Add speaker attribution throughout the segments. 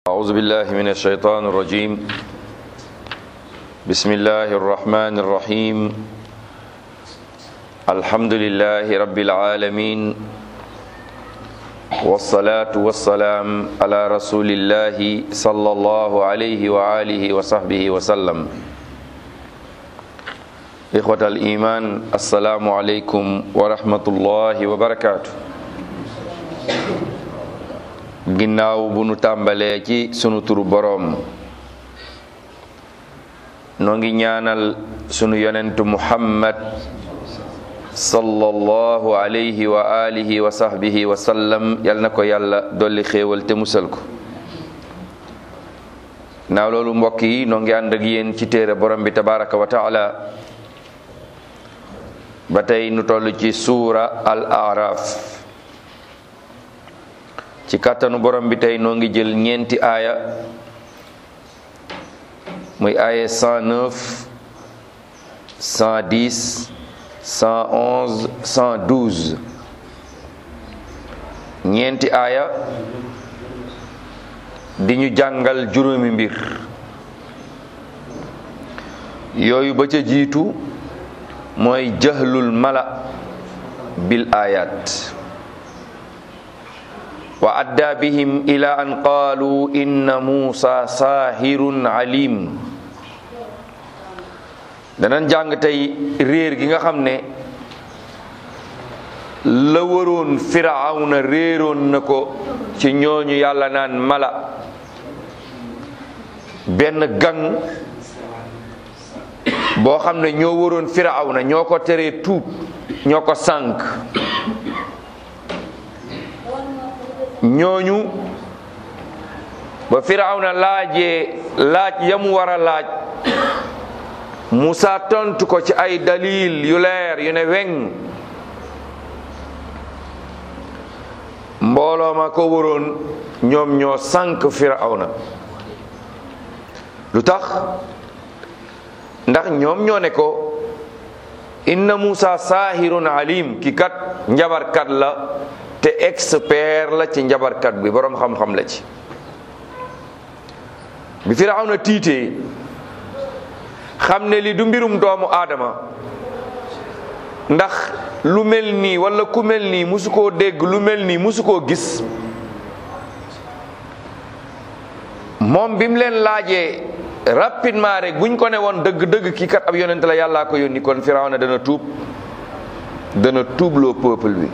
Speaker 1: أعوذ بالله من الشيطان الرجيم بسم الله الرحمن الرحيم الحمد لله رب العالمين والصلاة والسلام على رسول الله صلى الله عليه وآله وصحبه وسلم إخوة الإيمان السلام عليكم ورحمة الله وبركاته ginnaaw bu nu tàmbalee ci sunu turu boroom noo ngi ñaanal sunu yonentu muhammad sallallahu alayhi wa alihi wa sahbihi wa sallam yal na ko yàlla dolli xéewal te musal ko naaw loolu mbokk yi noo ngi ànd ak yéen ci téere borom bi tabaraka wa taala ba tey nu toll ci suura al araf ci kàttanu borom bi tey noo ngi jël ñeenti aaya muy aaya 109 110 111 112 ñeenti aaya di ñu jàngal juróomi mbir yooyu ba ca jiitu mooy jahlul mala bil ayat wa adda bihim ila an qaalu inna muusa saahirun alim danañ jàng tey réer gi nga xam ne la waroon firawna réeroon na ko ci ñooñu yàlla naan mala benn gang boo xam ne ñoo waroon firawna ñoo ko teree tuub ñoo ko sànk ñooñu ba firawna laajee laaj yamu war a laaj Musa tontu ko ci ay dalil yu leer yu ne weŋ mbooloo ma ko waroon ñoom ñoo sànk firawna lu tax ndax ñoom ñoo ne ko inna Musa saahirun alim ki kat njabarkat la te expert la ci njabarkat bi boroom xam-xam la ci bi Firawna tiitee xam ne li du mbirum doomu aadama ndax lu mel nii walla ku mel nii musu koo dégg lu mel nii musu koo gis moom bi mu leen laajee rapidement rek buñ ko ne woon dëgg-dëgg kii kat ab yonent la yàllaa ko yónni kon Firawna dana tuub dana tuubloo peuple bi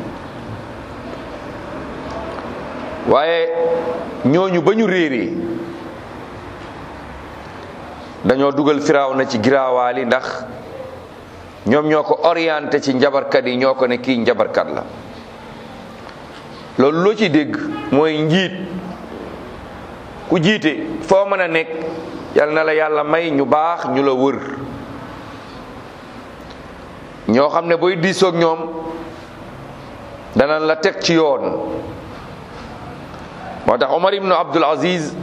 Speaker 1: waaye ñooñu ba ñu réeree dañoo dugal Firawna ci giraawaali ndax ñoom ñoo ko orienté ci njabarkat yi ñoo ko ne kii njabarkat la loolu loo ci dégg mooy njiit ku jiite foo mën a nekk yal na la yàlla may ñu baax ñu la wër ñoo xam ne booy diisoog ñoom danañ la teg ci yoon moo tax Omar ibnu Abdul Aziz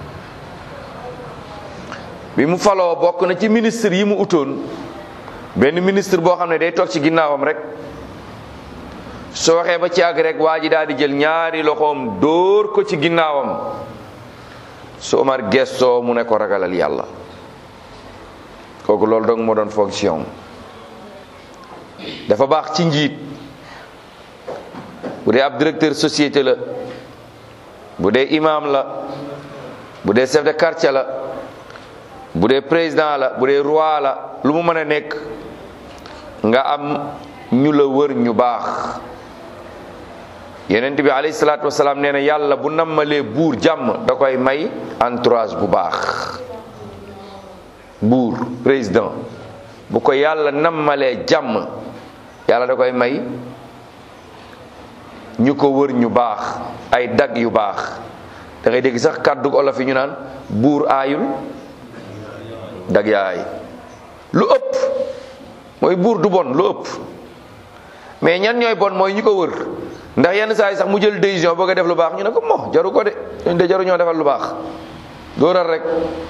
Speaker 1: bi mu faloo bokk na ci ministre yi mu utoon benn ministre boo xam ne day toog ci ginnaawam rek soo waxee ba ci àgg rek waa ji daal di jël ñaari loxoom dóor ko ci ginnaawam su Omar gestoo mu ne ko ragalal yàlla kooku loolu dong moo doon fonction dafa baax ci njiit bu dee ab directeur société la bu dee imam la bu dee chef de quartier la bu dee président la bu dee roi la lu mu mën a nekk nga am ñu la wër ñu baax yenent bi alayhi salaatu wasalaam nee na yàlla bu nammalee buur jàmm da koy may entourage bu baax buur président bu ko yàlla nammalee jàmm yàlla da koy may ñu ko wër ñu baax ay dag yu baax da ngay dégg sax kàddu olof yi ñu naan buur aayul dag yaay lu ëpp mooy buur du bon lu ëpp mais ñan ñooy bon mooy ñi ko wër ndax yenn saa yi sax mu jël décision bëgg a def lu baax ñu ne ko mo jaru ko de ñu de jaru ñoo defal lu baax dóoral rek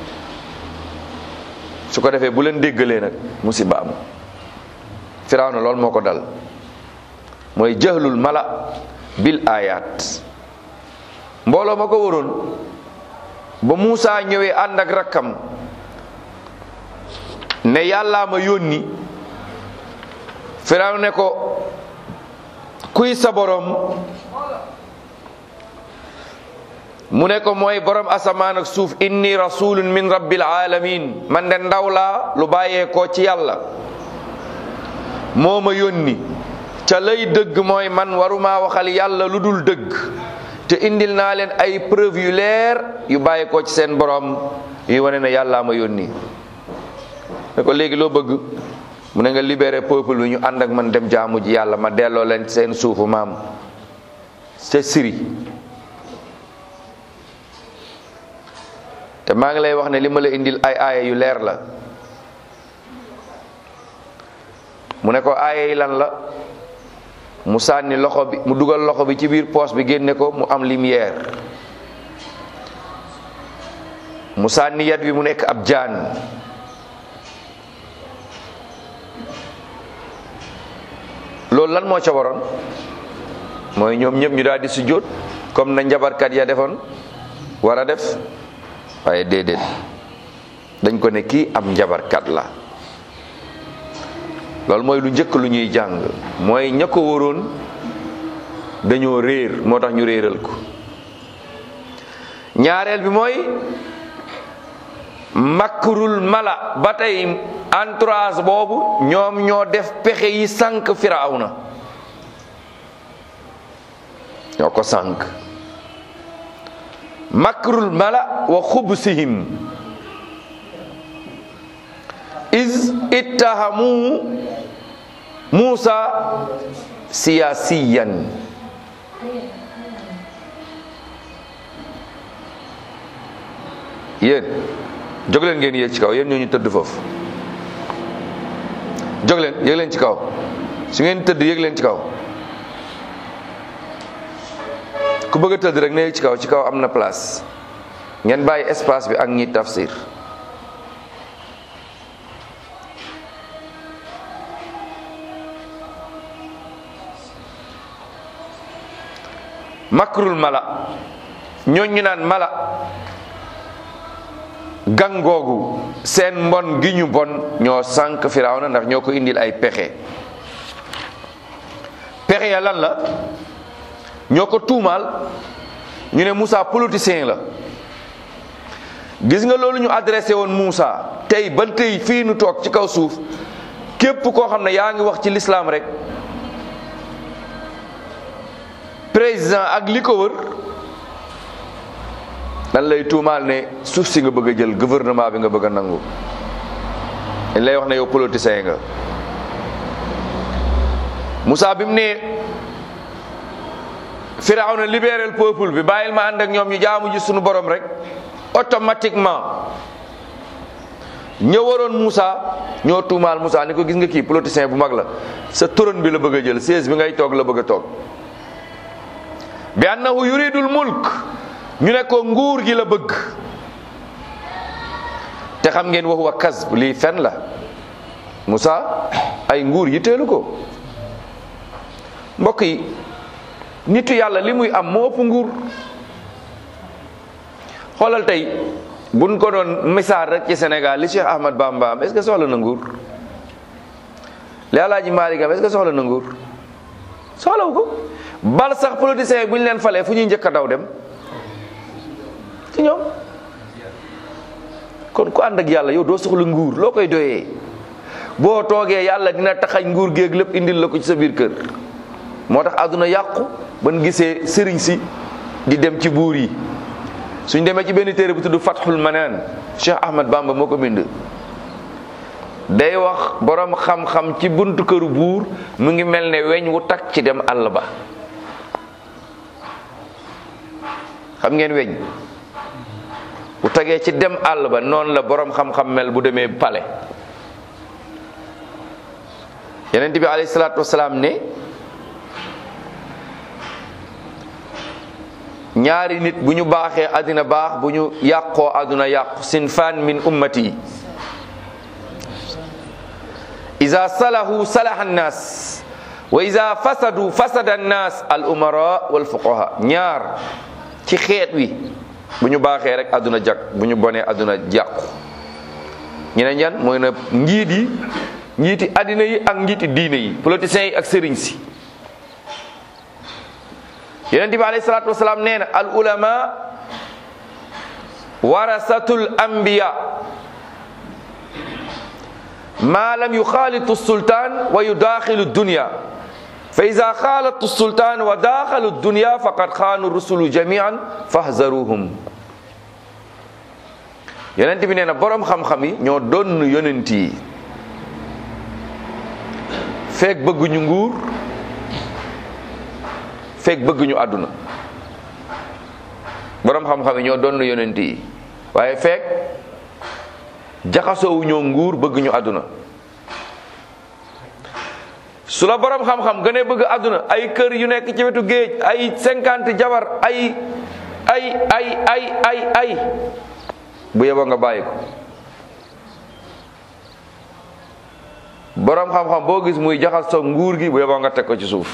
Speaker 1: su ko defee bu leen déggalee nag musiba am Firawna loolu moo ko dal mooy jahlul mala bil ayat mbooloo ma ko waroon ba Muusa ñëwee ànd ak rakkam ne yàllaa ma yónni Firaw ne ko kuy sa borom mu ne ko mooy borom asamaan ak suuf inni rasulun min rabbil alamin man de ndaw laa lu bàyyeekoo ci yàlla moo ma yónni ca lay dëgg mooy man waruma waxal yàlla lu dul dëgg te indil naa leen ay preuve yu leer yu bàyyeekoo ci seen borom yuy wane ne yàllaa ma yónni ne ko léegi loo bëgg mu ne nga libéré peuple bi ñu ànd ak man dem jaamu ji yàlla ma delloo leen seen suufu maam ca Syrie te maa ngi lay wax ne li ma la indil ay aaya yu leer la mu ne ko aaya yi lan la mu sànni loxo bi mu dugal loxo bi ci biir poos bi génne ko mu am lumière mu sànni yat bi mu nekk ab jaan loolu lan moo ca waroon mooy ñoom ñëpp ñu daal di sujjóot comme na njabarkat ya defoon war a def waaye déedéet dañ ko ne kii am njabarkat la loolu mooy lu njëkk lu ñuy jàng mooy ña ko waroon dañoo réer moo tax ñu réeral ko ñaareel bi mooy makrul mala ba tey entourage boobu ñoom ñoo def pexe yi sànq firawna ñoo ko sànq makrul mala wa xubsihim is ittahamu Musa siyasiyan yéen jóg leen ngeen yéeg ci kaw yéen ñoo ñu tëdd foofu jóg leen yéeg leen ci kaw su ngeen tëdd yéeg leen ci kaw ku bëgg a tëdd rek na yéeg ci kaw ci kaw am na place ngeen bàyyi espace bi ak ñi tafsir makrul mala ñooñ ñu naan mala gangoogu seen mbon gi ñu bon ñoo sànq firawna ndax ñoo ko indil ay pexe pexe ya lan la ñoo ko tuumaal ñu ne Moussa politicien la gis nga loolu ñu adressé woon Moussa tey ba tey fii nu toog ci kaw suuf képp koo xam ne yaa ngi wax ci lislaam rek président ak li ko wër dan lay tuumaal ne suuf si nga bëgg a jël gouvernement bi nga bëgg a nangu dañ lay wax ne yow politicien nga Moussa bi mu ne Firawna libéral peuple bi bàyyil ma ànd ak ñoom ñu jaamu ji suñu borom rek automatiquement ña waroon Moussa ñoo tuumaal Moussa ni ko gis nga kii politicien bu mag la sa trône bi la bëgg a jël siège bi ngay toog la bëgg a toog bi annahu yuridul mulk ñu ne ko nguur gi la bëgg te xam ngeen wax wa kasb lii fen la Moussa ay nguur yitteelu ko mbokk yi nitu yàlla li muy am moo ëpp nguur xoolal tey buñ ko doon misaal rek ci Sénégal li Cheikh Ahmad Bamba am est-ce que soxla na nguur li Alaaji Maalik am est-ce que soxla na nguur soxlawu ko bal sax politicien bu ñu leen falee fu ñuy njëkk a daw dem ci ñoom kon ku ànd ak yàlla yow doo soxla nguur loo koy doyee boo toogee yàlla dina taxañ nguur géeg lépp indil la ko ci sa biir kër moo tax àdduna yàqu ban gisee sëriñ si di dem ci buur yi suñ demee ci benn téere bu tudd Fathul Manaan Cheikh Ahmad Bamba moo ko bind day wax borom xam-xam ci buntu këru buur mu ngi mel ne weñ wu takk ci dem àll ba xam ngeen weñ bu tagee ci dem àll ba noonu la borom xam-xam mel bu demee pale yeneen bi alayhi salaatu wasalaam ne ñaari nit bu ñu baaxee àddina baax bu ñu yàqoo àdduna yàqu sinfaan min ummati iza salahu salaha annas wa iza fasadu fasada annas al umara wal fuqaha ñaar ci xeet wi bu ñu baaxee rek àdduna jag bu ñu bonee àdduna jàqu ñeneen ñan mooy na njiit yi njiiti àddina yi ak njiiti diine yi politiciens yi ak sëriñ si yonent bi alayhi salaatu wasalaam nee na al ulama warasatul anbiya ma lam yuxaalitu sultaan wa yudaaxilu dunya fa ida xaalatu sultaan wa daaxalu dunya faqad xaanu rusulu jamian fahzaruhum yonent bi nee na boroom xam-xam yi ñoo doon yonent yi feek bëgguñu nguur feek bëgguñu àdduna boroom xam-xam yi ñoo doon yonent yi waaye feek jaxasoowu ñoo nguur bëgguñu àdduna su la boroom xam-xam gënee bëgg àdduna ay kër yu nekk ci wetu géej ay cinquante jabar ay ay ay ay ay ay bu yeboo nga bàyyi ko boroom xam-xam boo gis muy jaxasoo nguur gi bu yeboo nga teg ko ci suuf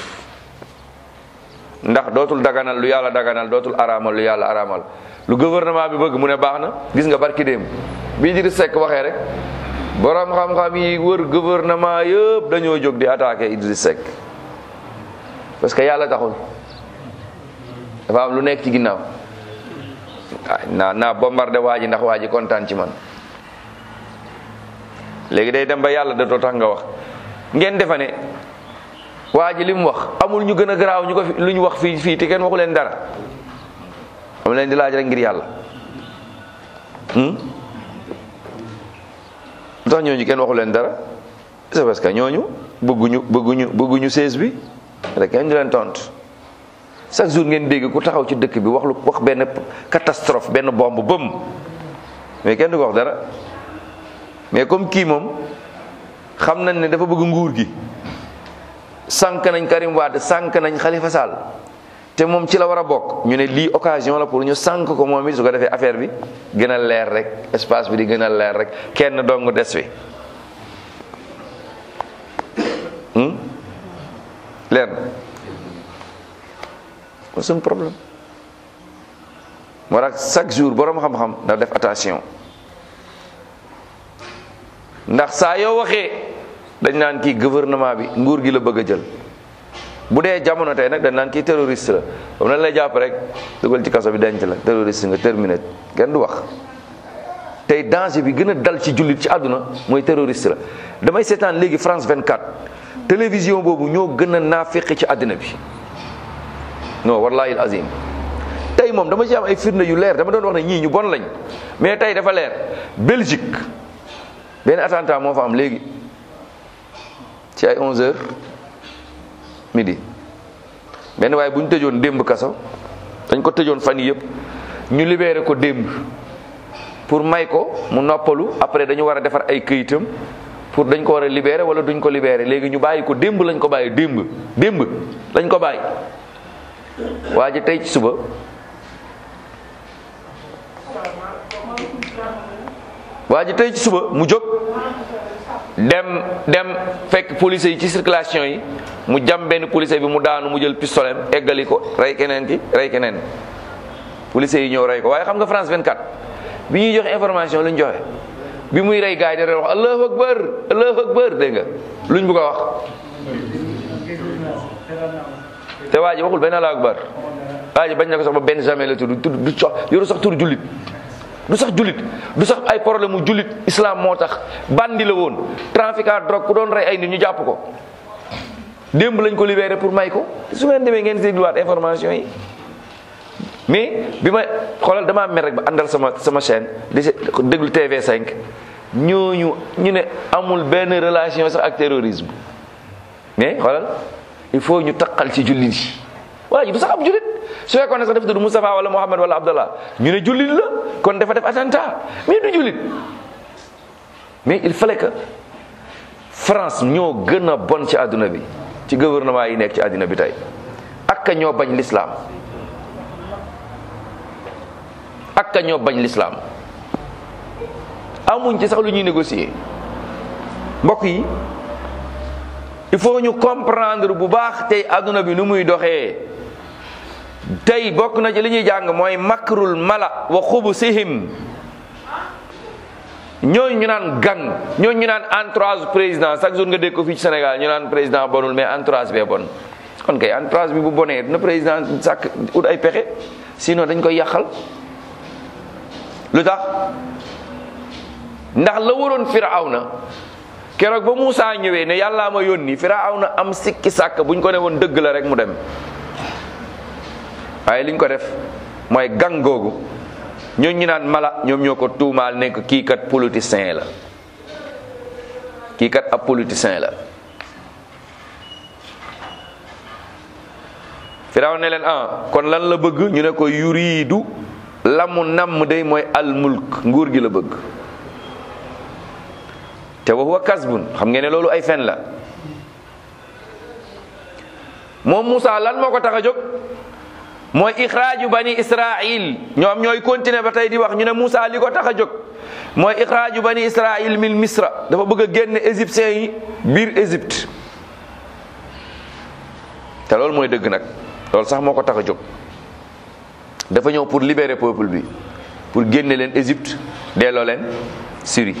Speaker 1: ndax dootul daganal lu yàlla daganal dootul araamal lu yàlla araamal lu gouvernement bi bëgg mu ne baax na gis nga barki démb bii di Seck waxee rek borom xam-xam yi wër gouvernement yëpp dañoo jóg di attaquer Idriss Seck parce que yàlla taxul dafa am lu nekk ci ginnaaw ah naa naa bombardé waa ji ndax waa ji kontaan ci man léegi day dem ba yàlla datoo tax nga wax ngeen defa ne waa ji li mu wax amul ñu gën a garaaw ñu ko fi lu ñu wax fii fii te kenn waxu leen dara am leen di laaj rek ngir yàlla lu tax ñooñu kenn waxu leen dara c'est parce que ñooñu bëgguñu bëgguñu bëgguñu sees bi rek kenn du leen tontu chaque jour ngeen dégg ku taxaw ci dëkk bi wax lu wax benn catastrophe benn bombe bëm mais kenn du ko wax dara mais comme kii moom xam nañ ne dafa bëgg nguur gi sànq nañ Karim Wade sànq nañ Khalifa Sall te moom ci la war a bokk ñu ne lii occasion la pour ñu sànq ko moom it su ko defee affaire bi gën a leer rek espace bi di gën a leer rek kenn dong des fi leer na kon suñu problème moo tax chaque jour boroom xam-xam da def attention ndax saa yoo waxee dañ naan kii gouvernement bi nguur gi la bëgg a jël bu dee jamono tey nag dañ naan kii terroriste la bam na lay jàpp rek dugal ci kaso bi denc la terroriste nga terminé kenn du wax tey danger bi gën a dal ci jullit ci àdduna mooy terroriste la damay seetaan léegi France 24 télévision boobu ñoo gën a naafiqi ci àddina bi non wallahi al azim tey moom dama ci am ay firnde yu leer dama doon wax ne ñii ñu bon lañ mais tey dafa leer Belgique benn attentat moo fa am léegi ci ay 11 heures midi benn waaye bu ñu tëjoon démb kaso dañ ko tëjoon fan yii yëpp ñu libéré ko démb pour may ko mu noppalu après dañu war a defar ay këyitam pour dañ ko war a libéré wala duñ ko libéré léegi ñu bàyyi ko démb lañ ko bàyyi démb démb lañ ko bàyyi waa ji tey ci suba waa ji tey ci suba mu jóg dem dem fekk police yi ci circulation yi mu jam benn police bi mu daanu mu jël pistolet eggali ko rey keneen ki rey keneen police yi ñëw rey ko waaye xam nga France 24 bi ñuy joxe information lu ñu joxe bi muy rey gars yi da wax allahu akbar allahu akbar dégg nga luñ bëgg a wax te waa ji waxul benn allahu akbar waa ji bañ na ko sax ba benn jamais la tudd tudd du sax yoru sax tur jullit du sax jullit du sax ay problème mu jullit islam moo tax bandi la woon trafiquant drogue ku doon rey ay nit ñu jàpp ko démb lañ ko libéré pour may ko su ngeen demee ngeen dégluwaat information yi mais bi ma xoolal damaa mer rek ba àndal sama sama chaîne di déglu TV5 ñooñu ñu ne amul benn relation sax ak terrorisme mais xoolal il faut ñu taqal ci jullit yi waa ji du sax ab jullit su fekkoon ne sax dafa tudd Moustapha wala Mohamed wala Abdallah ñu ne jullit la kon dafa def attentat mais du jullit mais il fallait que France ñoo gën a bon ci àdduna bi ci gouvernement yi nekk ci àdduna bi tey ak ka ñoo bañ l'islam ak ka ñoo bañ l'islam amuñ ci sax lu ñuy négocier mbokk yi il faut ñu comprendre bu baax tey àdduna bi nu muy doxee tey bokk na ci li ñuy jàng mooy makrul mala wa xubusihim ñooñu ñu naan gang ñooñu ñu naan entourage président chaque jour nga dégg ko fii ci Sénégal ñu naan président bonul mais entourage bee bon kon kay entourage bi bu bonee na président sàkk ut ay pexe sinon dañ koy yàqal lu tax ndax la waroon firawna keroog ba Moussa ñëwee ne yàllaa ma yónni firawna am sikki sàkk buñ ko ne woon dëgg la rek mu dem waaye liñ ko def mooy gang googu ñooñu ñu naan mala ñoom ñoo ko tuumaal nekk kii kat politicien la kii kat ab politicien la firaw ne leen ah kon lan la bëgg ñu ne ko yuriidu la mu namm day mooy al mulk nguur gi la bëgg te wa huwa kasbun xam ngeen ne loolu ay fen la moom Moussa lan moo ko tax a jóg mooy ixraaju bani israil ñoom ñooy continuer ba tey di wax ñu ne Moussa li ko tax a jóg mooy ixraaju bani israil min misra dafa bëgg a génne égyptiens yi biir Égypte te loolu mooy dëgg nag loolu sax moo ko tax a jóg dafa ñëw pour libérer peuple bi pour génne leen Égypte delloo leen Syrie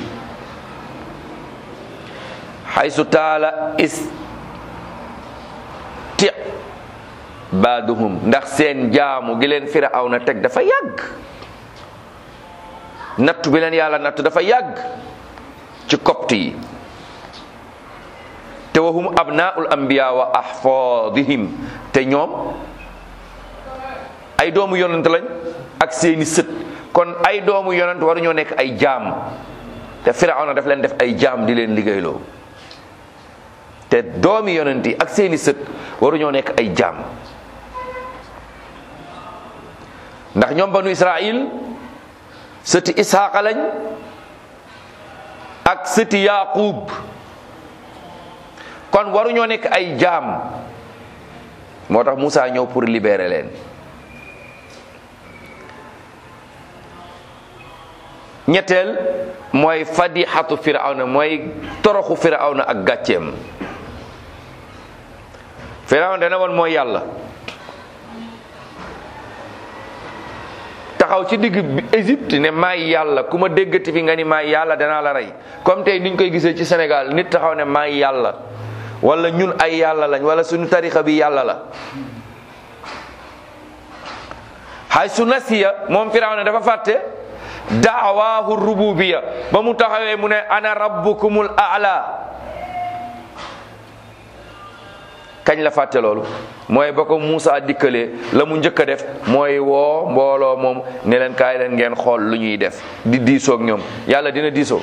Speaker 1: xaysu taala is ti baaduhum ndax seen jaamu gi leen firawna teg dafa yàgg nattu bi leen yàlla nattu dafa yàgg ci copte yi te wahum abnaul anbiya wa ahfadihim te ñoom ay doomu yonent lañ ak seeni sët kon ay doomu yonent waruñoo nekk ay jaam te firawna daf leen def ay jaam di leen liggéeyloo te doomi yonent yi ak seeni sët waruñoo nekk ay jaam ndax ñoom banu israil sëti isxaaqa lañ ak sëti yaqub kon waruñoo nekk ay jaam moo tax Moussa ñëw pour libérer leen ñetteel mooy fadixatu firawna mooy toroxu firawna ak gàcceem firawna dana woon mooy yàlla taxaw ci digg Égypte ne maay yàlla ku ma déggati fi nga ni maay yàlla danaa la rey comme tey niñ koy gisee ci Sénégal nit taxaw ne maay yàlla wala ñun ay yàlla lañ wala suñu tarixa bi yàlla la hay su nasiya moom firawna dafa fàtte daawaahu rububiya ba mu taxawee mu ne ana rabbukumul aala kañ la fàtte loolu mooy ba ko Moussa dikkalee la mu njëkk a def mooy woo mbooloo moom ne leen kaay leen ngeen xool lu ñuy def di diisoog ñoom yàlla dina diisoo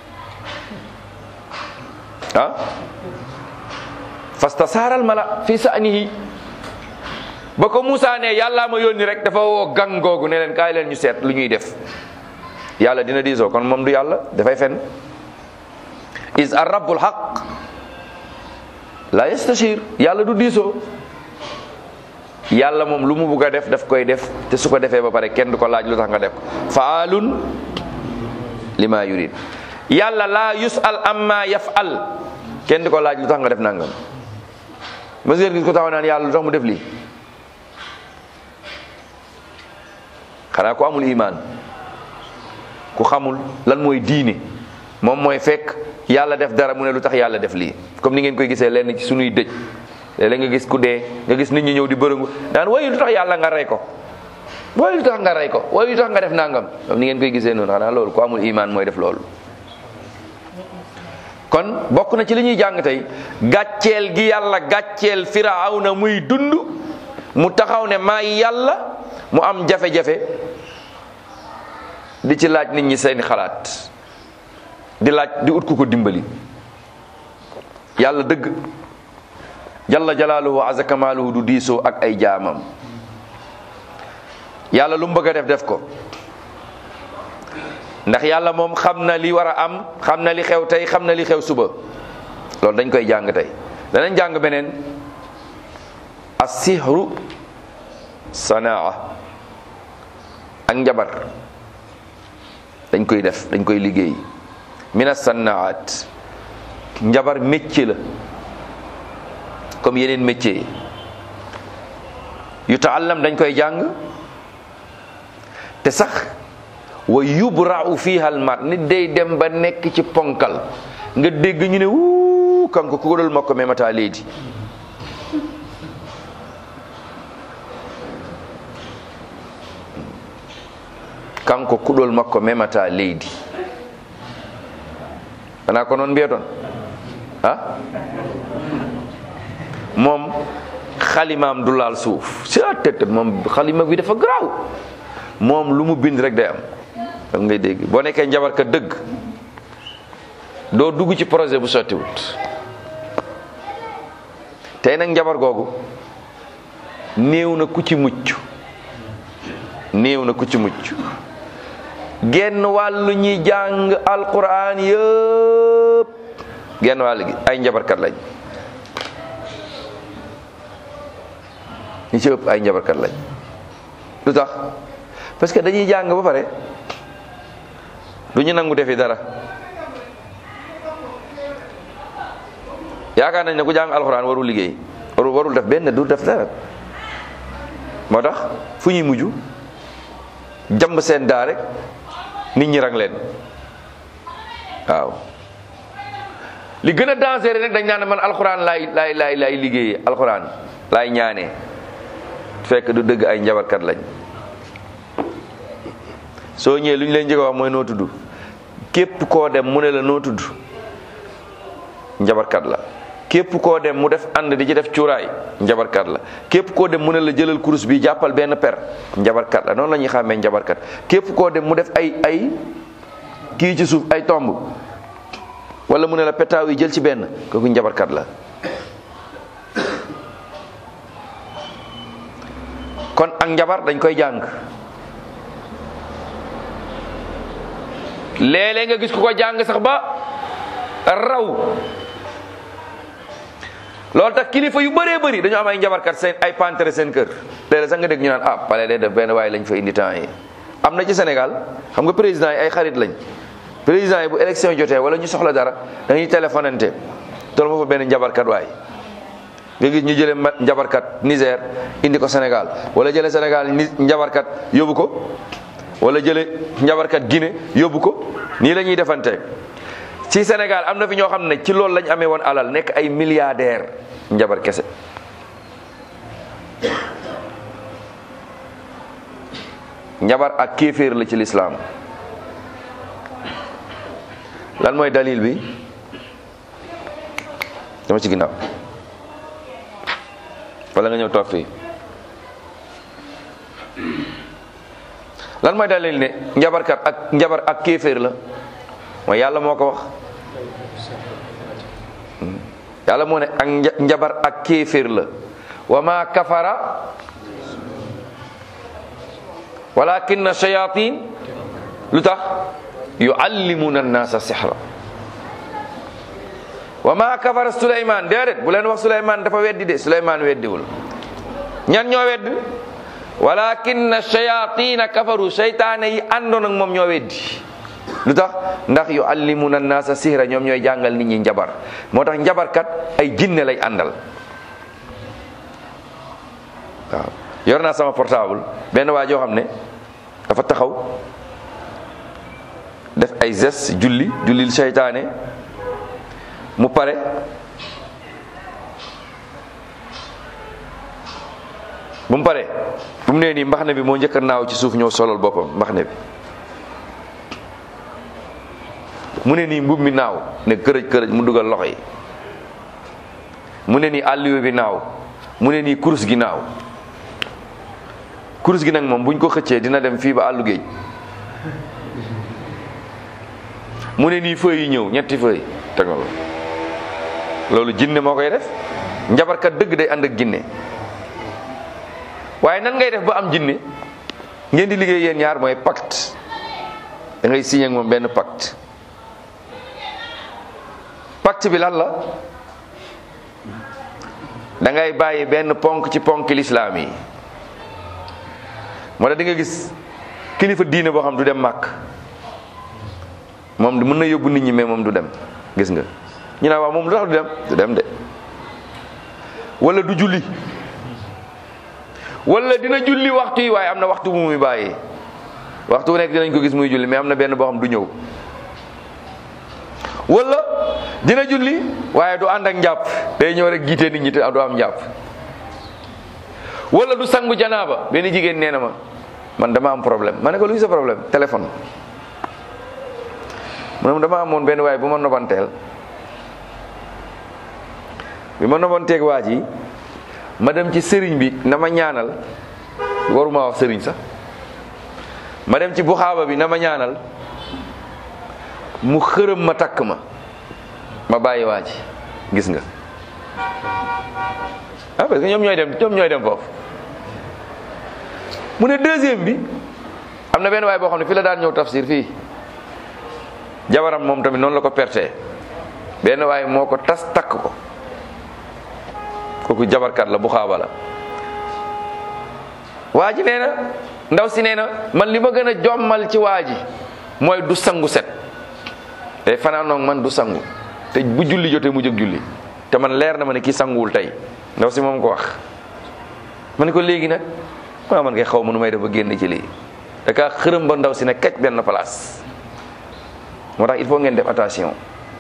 Speaker 1: ah fastasaaral mala fi sa'nihi ba ko Moussa ne yàllaa ma yónni rek dafa woo gang googu ne leen kaay leen ñu seet lu ñuy def yàlla dina diisoo kon moom du yàlla dafay fen is ar rabbul haq la yastashir yàlla du diisoo yàlla moom lu mu bugg a def daf koy def te su ko defee ba pare kenn du ko laaj lu tax nga def ko faalun lima yurid yàlla laa yusal amma yafal kenn du ko laaj lu tax nga def nangam mas ngeen gis ko taxaw naan yàlla lu tax mu def lii xanaa ko amul iman ku xamul lan mooy diine moom mooy fekk yàlla def dara mu ne lu tax yàlla def lii comme ni ngeen koy gisee lenn ci sunuy dëj léeg-léeg nga gis ku dee nga gis nit ñi ñëw di bërëngu daan waaye lu tax yàlla nga rey ko waaye lu tax nga rey ko waaye lu tax nga def nangam comme ni ngeen koy gisee noonu xanaa loolu ku amul iman mooy def loolu kon bokk na ci li ñuy jàng tey gàcceel gi yàlla gàcceel firawna muy dund mu taxaw ne maay yàlla mu am jafe-jafe di ci laaj nit ñi seeni xalaat di laaj di ut ku ko dimbali yàlla dëgg jalla jalaaluhu azza kamaaluhu du diisoo ak ay jaamam yàlla lu mu bëgg a def def ko ndax yàlla moom xam na li war a am xam na li xew tey xam na li xew suba loolu dañ koy jàng tey danañ jàng beneen as-sihru sanaa ak njabar dañ koy def dañ koy liggéey mina sannaat njabar métier la comme yeneen métier yi yu taallam dañ koy jàng te sax wa yubra'u fiha al mar nit day dem ba nekk ci ponkal nga dégg ñu ne wuu kanko kuɗol makko memata leydi kanko kuɗol makko memata leydi wona ko noon mbiyaton ha moom xalimaam du laal suuf si a tëtt moom xalima bi dafa garaaw moom lu mu bind rek day am dam ngay dégg boo nekkee njabarkat dëgg doo dugg ci projet bu sottiwut tey nag njabar googu néew na ku ci mucc néew na ku ci mucc genn wàllu ñi jàng alquran yëpp genn wàll gi ay njabarkat lañ ñi ci ëpp ay njabarkat lañ lu tax parce que dañuy jàng ba pare du ñu nangu defi dara yaakaar nañ ne ku jàng alxuraan warul liggéey warul warul def benn du def dara moo tax fu ñuy mujj jàmb seen daa rek nit ñi rang leen waaw li gën a dangereux rek dañ naan man alxuraan laay laay laay laay liggéeyee alxuraan laay ñaanee fekk du dëgg ay njabarkat lañ soo ñëwee lu ñu leen njëkk a wax mooy noo tudd képp koo dem mu ne la noo tudd njabarkat la képp koo dem mu def ànd di ci def cuuraay njabarkat la képp koo dem mu ne la jëlal kurus bi jàppal benn per njabarkat la noonu la ñuy xàmmee njabarkat képp koo dem mu def ay ay kii ci suuf ay tomb wala mu ne la petaaw yi jël ci benn kooku njabarkat la kon ak njabar dañ koy jàng léeg-léeg nga gis ku ko jàng sax ba raw loolu tax kilifa yu bëree bëri dañu am ay njabarkat seen ay pantere seen kër léeg-léeg sax nga dégg ñu naan ah pale day def benn waaye lañ fa indi temps yi am na ci Sénégal xam nga président yi ay xarit lañ président yi bu élection jotee wala ñu soxla dara dañuy téléphonante tol ma fa benn njabarkat waay nga gis ñu jële njabarkat Niger indi ko Sénégal wala jële Sénégal ni njabarkat yóbbu ko wala jële njabarkat Guinée yóbbu ko nii la ñuy defante ci Sénégal am na fi ñoo xam ne ci loolu lañ amee woon alal nekk ay milliardaire njabar kese njabar ak kéeféer la ci lislaam lan mooy dalil bi dama ci ginnaaw wala nga ñëw toog fii lan mooy dalil ne njabarkat ak njabar ak kéeféer la mooy yàlla moo ko wax yàlla moo ne ak njabar ak kéeféer la wa ma kafara walakin shayatin lu tax yuallimuna annasa sihra wa ma kafara suleyman déedéet bu leen wax suleyman dafa weddi de suleyman weddiwul ñan ñoo wedd walakin shayatina kafaru seytaane yi àndoon ak moom ñoo weddi lu tax ndax yuallimuna annasa sihra ñoom ñooy jàngal nit ñi njabar moo tax njabarkat ay jinne lay àndal waaw yor naa sama portable benn waa joo xam ne dafa taxaw def ay gestes julli jullil seytaane mu pare bu mu pare bu mu nee nii mbaxne bi moo njëkk a naaw ci suuf ñëw solol boppam mbaxne bi mu ne nii mbub mi naaw ne kërëj kërëj mu dugal loxo yi mu ne nii àlliwe bi naaw mu ne nii kurus gi naaw kurus gi nag moom buñ ko xëccee dina dem fii ba àllu géej mu ne nii feuilles yi ñëw ñetti feuilles teg na loolu jinne moo koy def njabarkat dëgg day ànd ak jinne waaye nan ngay def ba am jinne ngeen di liggéey yéen ñaar mooy pacte da ngay signé ak moom benn pacte pacte bi lan la da ngay bàyyi benn ponk ci ponk lislaam yi moo tax di nga gis kilifa diine boo xam du dem màkk moom mën na yóbbu nit ñi mais moom du dem gis nga ñu naa waaw moom lu tax du dem du dem de wala du julli wala dina julli waxtu yi waaye am na waxtu bu muy bàyyi waxtu bu nekk dinañ ko gis muy julli mais am na benn boo xam du ñëw wala dina julli waaye du ànd ak njàpp day ñëw rek jiite nit ñi te du am njàpp wala du sangu janaaba benn jigéen nee na ma man dama am problème ma ne ko luy sa problème téléphone mu ne dama amoon benn waaye bu ma nobanteel bi ma nobanteeg waa ji ma dem ci sëriñ bi na ma ñaanal waruma wax sëriñ sax ma dem ci buxaaba bi na ma ñaanal mu xërëm ma takk ma ma bàyyi waa ji gis nga ah parce que ñoom ñooy dem ñoom ñooy dem foofu mu ne deuxième bi am na benn waay boo xam ne fii la daan ñëw tafsir fii jabaram moom tamit noonu la ko perte benn waay moo ko tas takk ko kooku jabarkat la bu xaaba la waa ji nee na ndaw si nee na man li ma gën a jommal ci waa ji mooy du sangu set te fanaanoog man du sangu te bu julli jotee mu jóg julli te man leer na ma ne kii sanguwul tey ndaw si moom ko wax ma ne ko léegi nag maa man kay xaw ma nu may def ba génn ci lii da kaa xërëm ba ndaw si ne kecc benn place moo tax il faut ngeen def attention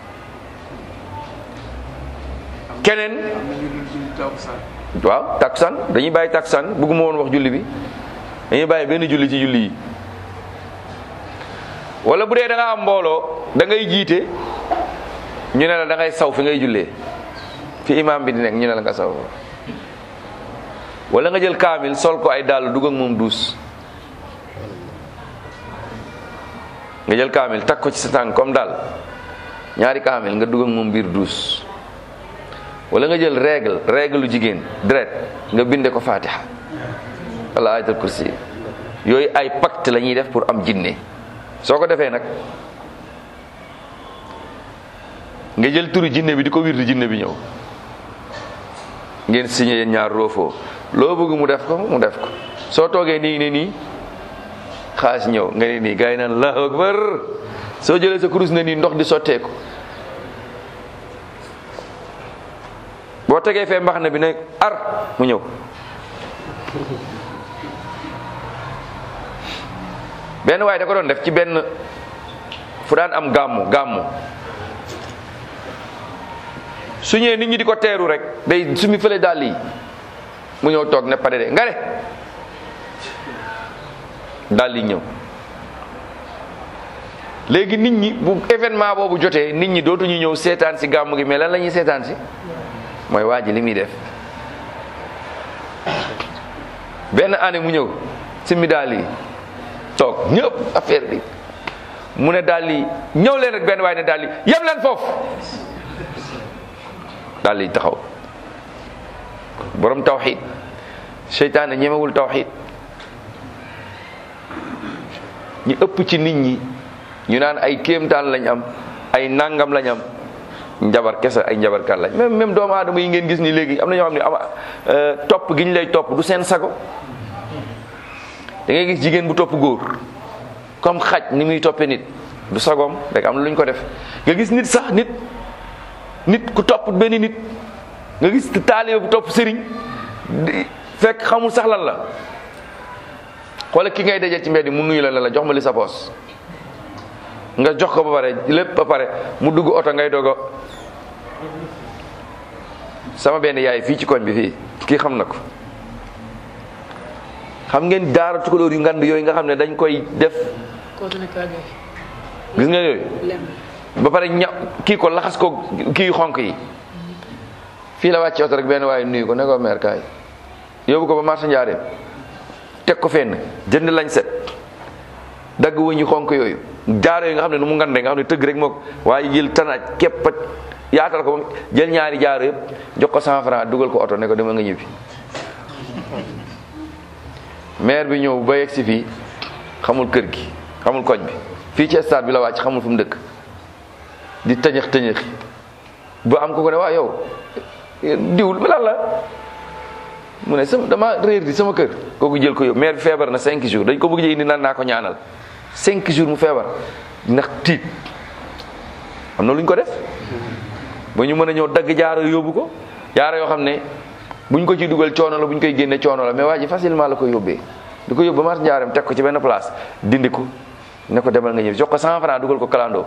Speaker 1: keneen waaw takkusaan dañuy bàyyi takkusaan bëgguma woon wax julli bi dañuy bàyyi benn julli ci julli yi wala bu dee da nga am mbooloo da ngay jiite ñu ne la da ngay saw fi ngay jullee fi imam bi di nekk ñu ne la nga saw wala nga jël kaamil sol ko ay dàll dugg ak moom duus nga jël kaamil takk ko ci sa tànk comme daal ñaari kaamil nga dugg ak moom biir duus wala nga jël règle règle lu jigéen deret nga binde ko fatiha wala ayatul kursi yooyu ay pacte la ñuy def pour am jinne soo ko defee nag nga jël turu jinne bi di ko wirdi jinne bi ñëw ngeen signé yéen ñaar roofoo loo bëgg mu def ko mu def ko soo toogee nii ne nii xaas ñëw nga ne nii gars yi naan allahu akbar soo jëlee sa kurus ne nii ndox di sotteeku boo tegee fee mbax na bi ne ar mu ñëw benn waaye da ko doon def ci benn fu daan am gàmmu gàmmu su ñëwee nit ñi di ko teeru rek day sumi fële dàll yi mu ñëw toog ne pare de nga de dàll yi ñëw léegi nit ñi bu événement boobu jotee nit ñi dootuñu ñëw seetaan si gàmmu gi mais lan la ñuy seetaan si mooy waa ji li muy def benn année mu ñëw simi dàll yi toog ñëpp affaire bi mu ne dàll yi ñëw leen rek benn waaye ne dàll yi yem leen foofu dàll yi taxaw borom tawxid seytaane ñemewul tawxid ñi ëpp ci nit ñi ñu naan ay kéemtaan lañ am ay nangam lañ am njabar kese ay njabarkat lañ même même doomu aadama yi ngeen gis ni léegi am na ñoo xam ne ama topp gi ñu lay topp du seen sago da ngay gis jigéen bu topp góor comme xaj ni muy toppee nit du sagoom rek am na lu ñu ko def nga gis nit sax nit nit ku topp benn nit nga gis taalibe bu topp sëriñ fekk xamul sax lan la xoolal ki ngay dajee ci mbedd mu nuyu la ne la jox ma li sa poos nga jox ko ba pare lépp ba pare mu dugg oto ngay dogo sama benn yaay fii ci koñ bi fii kii xam na ko xam ngeen daara tukulóor yu ngand yooyu nga xam ne dañ koy def gis nga yooyu ba pare ña kii ko laxas ko kii xonk yi fii la wàcce oto rek benn waaye nuyu ko ne ko meer kaay yóbbu ko ba marché njaareem teg ko fenn jënd lañ set dagg wëñu xonk yooyu jaaro yi nga xam ne nu mu ngande nga xam ne tëgg rek moo waaye jël tanaaj képp yaatal ko ba jël ñaari jaaro yëpp jox ko cent franc dugal ko oto ne ko dama nga ñibbi maire bi ñëw ba yegg si fii xamul kër gi xamul koñ bi fii ci stade bi la wàcc xamul fu mu dëkk di tëñëx tëñëxi ba am ko ko ne waa yow diwul lan la mu ne sama dama réer di sama kër kooku jël ko yow maire bi feebar na cinq jours dañ ko bëgg jë indi naan naa ko ñaanal cinq jours mu feebar ndax tiit am na lu ñu ko def ba ñu mën a ñëw dagg jaaro yóbbu ko jaaro yoo xam ne buñ ko ci dugal coono la buñ koy génne coono la mais waa ji facilement la ko yóbbee di ko yóbbu mar njaaram teg ko ci benn place dindi ko ne ko demal nga ñëw jox ko 100 francs dugal ko kalandoo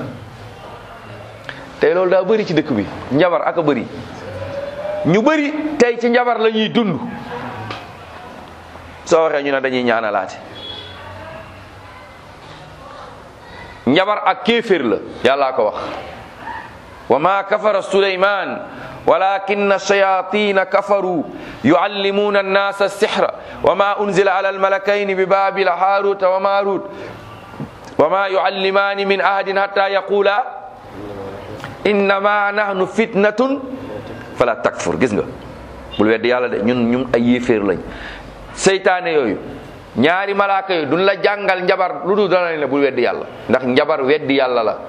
Speaker 1: tey loolu daa bëri ci dëkk bi njabar ak a bëri ñu bëri tey ci njabar la ñuy dund soo waxee ñu ne dañuy ñaanalaate njabar ak kéeféer la yàllaa ko wax wa ma kafara suleyman walakinna shayatina kafaru yuallimuna annasa alsihra wa ma unzila ala almalakayni bi babila haruta wa marut wa ma yuallimani min ahadin hatta yaqula innama nahnu fitnatun fala takfur gis nga bul weddi yàlla de ñun ñun ay yéeféer lañ seytaane yooyu ñaari malaaka yooyu duñ la jàngal njabar lu dul dana ne bul weddi yàlla ndax njabar weddi yàlla la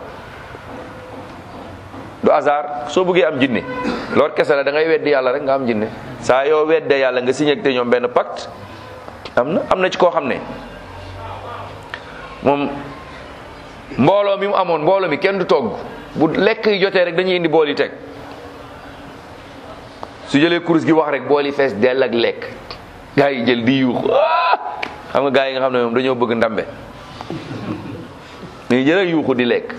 Speaker 1: du hasard soo bëggee am jinne loolu kese la da ngay weddi yàlla rek nga am jinne saa yoo weddee yàlla nga signé te ñoom benn pacte am na am na ci koo xam ne moom mbooloo mi mu amoon mbooloo mi kenn du togg bu lekk yi jotee rek dañuy indi bool yi teg su jëlee kurus gi wax rek bool yi fees dell ak lekk gaa yi jël di yuux xam nga gaa yi nga xam ne moom dañoo bëgg ndambe ñu jël yuuxu di lekk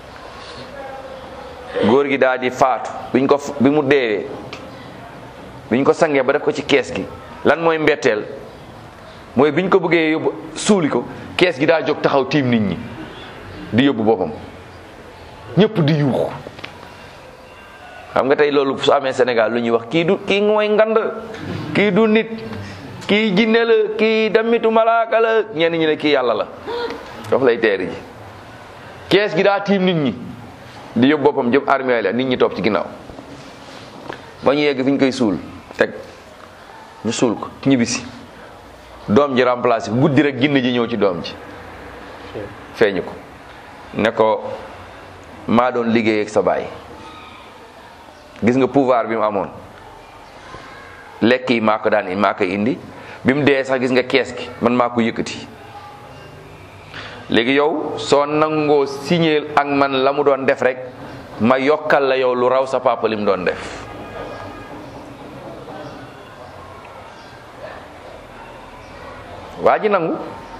Speaker 1: góor gi daal di faatu biñ ko bi mu deewee biñ ko sangee ba def ko ci kees gi lan mooy mbetteel mooy biñ ko bëggee yóbbu suuli ko kees gi daa jóg taxaw tiim nit ñi di yóbbu boppam ñëpp di yuuxu xam nga tey loolu su amee Sénégal lu ñuy wax kii du kii mooy ngand kii du nit kii jinne la kii damitu malaaka la ñenn ñi ne kii yàlla la foofu lay teeri ji kees gi daa tiim nit ñi di yóbbu boppam jëm armée la nit ñi topp ci ginnaaw ba ñu yegg fi ñu koy suul teg ñu suul ko ñibbisi doom ji remplacé guddi rek ginne ji ñëw ci doom ji feeñu ko ne ko maa doon liggéey ak sa baay gis nga pouvoir bi mu amoon lekk yi maa ko daan maa koy indi bi mu dee sax gis nga kees gi man maa ko yëkkati léegi yow soo nangoo signé ak man la mu doon def rek ma yokkal la yow lu raw sa papa li mu doon def waa ji nangu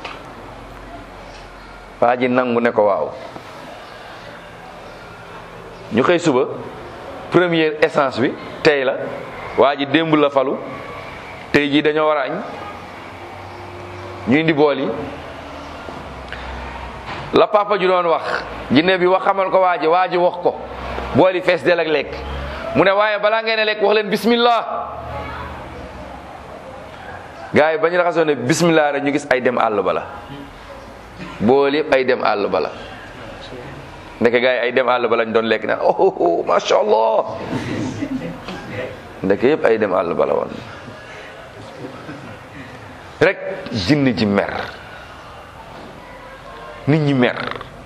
Speaker 1: waa ji nangu ne ko waaw ñu xëy suba première essence bi tey la waa ji démb la falu tey jii dañoo war a añ ñu indi bool yi la papa ju doon wax jinne bi wax xamal ko waa ji waa ji wax ko bool yi fees del ak lekk mu ne waaye balaa ngeen a lekk wax leen bismillah gars yi ba ñu raxasoo ne bismillah rek ñu gis ay dem àll bala bool yëpp ay dem àll bala ndeke gars yi ay dem àll ba lañ doon lekk naan oh macha allah ndeke yëpp ay dem àll ba la woon rek jinn ji mer nit ñi mer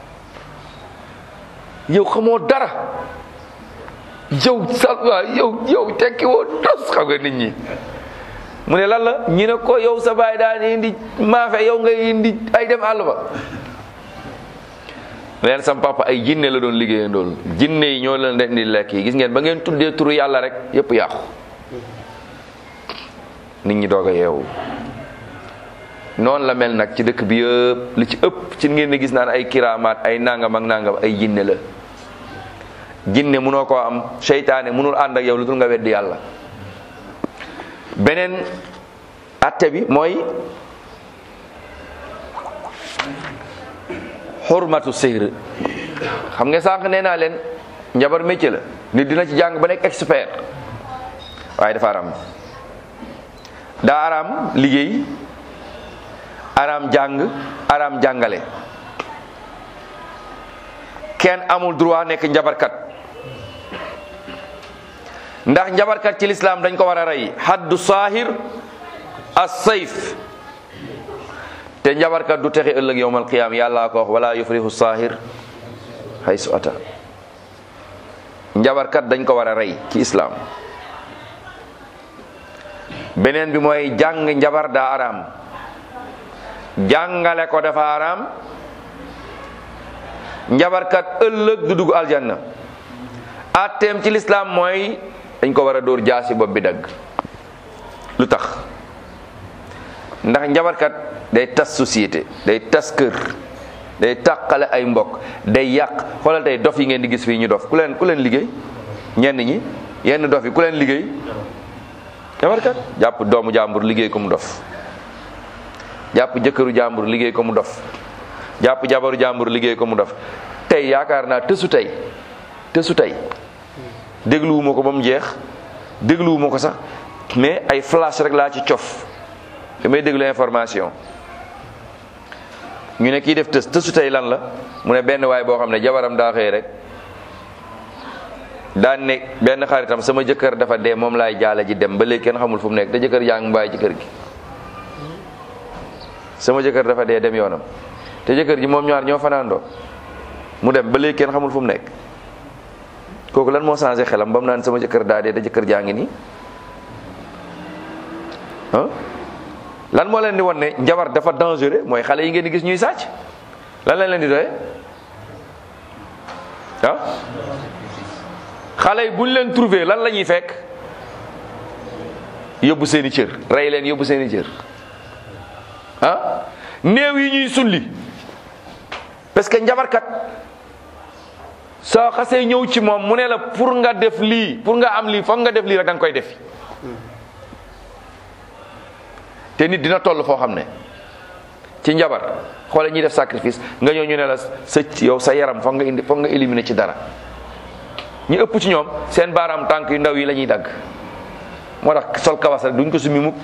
Speaker 1: yow xamoo dara yow salwa yow yow tekki woo tos xam nga nit ñi mu ne lan la ñu ne ko yow sa baay daan indi maafe yow ngay indi ay dem àll ba leen sam papa ay jinne la doon liggéeyandool jinne yi ñoo leen leen di lekk yi gis ngeen ba ngeen tuddee turu yàlla rek yépp yàqu nit ñi doog a yeewu noonu la mel nag ci dëkk bi yëpp li ci ëpp ci ngeen di gis naan ay kiraamaat ay nangam ak nangam ay jinne la jinne munoo koo am seytaane munul ànd ak yow lu dul nga weddi yàlla beneen atte bi mooy xurmatu sihr xam nga sànq nee naa leen njabar métier la nit dina ci jàng ba nekk expert waaye dafa aram daa aram liggéey aram jàng aram jàngale kenn amul droit nekk njabarkat ndax njabarkat ci lislaam dañ ko war a rey haddu saahir as sayf te njabarkat du texe ëllëg yowmal qiyaam yàlla ko wax wala yufrihu saahir haysu ata njabarkat dañ ko war a rey ci islaam beneen bi mooy jàng njabar daa araam jàngale ko dafa araam njabarkat ëllëg du dugg aljanna atteem ci lislaam mooy dañ ko war a dóor jaasi bopp bi dagg tax ndax njabarkat day tas société day tas kër day tàqale ay mbokk day yàq xoolal tey dof yi ngeen di gis fii ñu dof ku leen ku leen liggéey ñenn ñi yenn dof yi ku leen liggéey njabarkat jàpp doomu jàmbur liggéey ko mu dof jàpp jëkkëru jàmbur liggéey ko mu dof jàpp jabaru jàmbur liggéey ko mu dof tey yaakaar naa tësu tey tësu tey dégluwuma ko ba mu jeex dégluwuma ko sax mais ay flash rek laa ci cof damay déglu information ñu ne kii def tës tësu tey lan la mu ne benn waay boo xam ne jabaram daa xëy rek daan ne benn xaritam sama jëkkër dafa dee moom laay jaala ji dem ba léegi kenn xamul fu mu nekk te jëkkër yaa ngi bàyyi ci kër gi sama jëkkër dafa dee dem yoonam te jëkkër ji moom ñaar ñoo fanaandoo mu dem ba léegi kenn xamul fu mu nekk kooku lan moo changé xelam ba mu naan sama jëkkër daa dee te jëkkër jaa ngi nii ah lan moo leen di wan ne njabar dafa dangereux mooy xale yi ngeen di gis ñuy sàcc lan lañ leen di doye ah xale yi buñ leen trouvé lan la ñuy fekk yóbbu seeni cër rey leen yóbbu seeni cër ah néew yi ñuy sulli parce que njabarkat soo xasee ñëw ci moom mu ne la pour nga def lii pour nga am lii foog nga def lii rek da nga koy def te nit dina toll foo xam ne ci njabar xoole ñuy def sacrifice nga ñëw ñu ne la sa yow sa yaram foog nga indi foog nga éliminer ci dara ñu ëpp ci ñoom seen baaraam tànk yu ndaw yi la ñuy dagg moo tax sol kawas rek duñ ko sumi mukk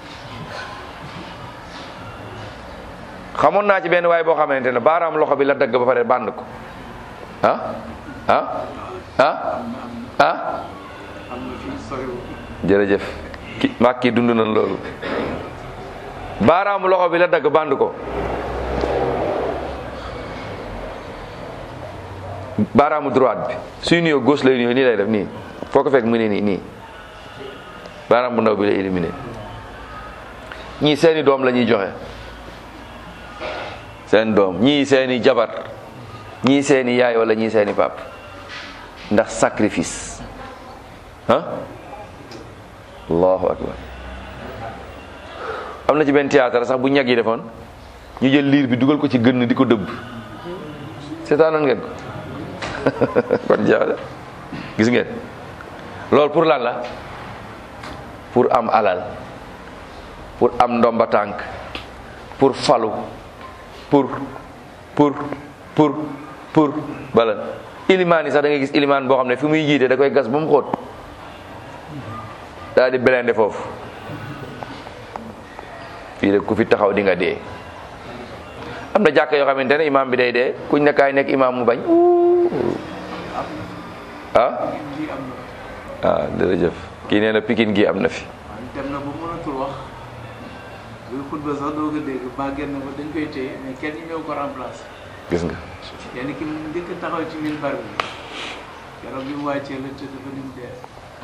Speaker 1: xamoon naa ci benn waay boo xamante ne baaraam loxo bi la dagg ba pare bànd ko ah ah ah ah jërëjëf ki maag kii dund na loolu baaraamu loxo bi la dagg bànd ko baaraamu droite bi suy nuyoo gauche lay nuyoo nii lay def nii foo ko fekk mu ne nii nii baaraam bu ndaw bi lay éliminé ñii seeni doom la ñuy joxe seen doom ñii seeni jabar ñii seeni yaay wala ñii seeni pap ndax sacrifice ah allahu akbar am na ci benn théâtre sax bu ñag yi defoon ñu jël liir bi dugal ko ci gënn di ko dëbb seetaanoon ngeen ko kon jeex gis ngeen loolu pour lan la pour am alal pour am ndomba tànk pour falu pour pour pour pour bala ilimaan yi sax da ngay gis ilimaan boo xam ne fi muy jiite da koy gas ba mu xóot daal di belende foofu fii de ku fi taxaw di nga dee am na jàkk yoo xamante ne imaam bi day dee kuñ ne kaay nekk imaam mu bañ ah ah jërëjëf kii nee na pikin gi am na fi
Speaker 2: dem na ba mënatul wax buy xutba sax doo ko dégg ba génn ba dañ koy téye mais kenn ñëw ko remplacer
Speaker 1: gis nga
Speaker 2: kenn ki mu njëkk taxaw ci minbar bi keroog bi mu wàccee la tëdd ba ni mu dee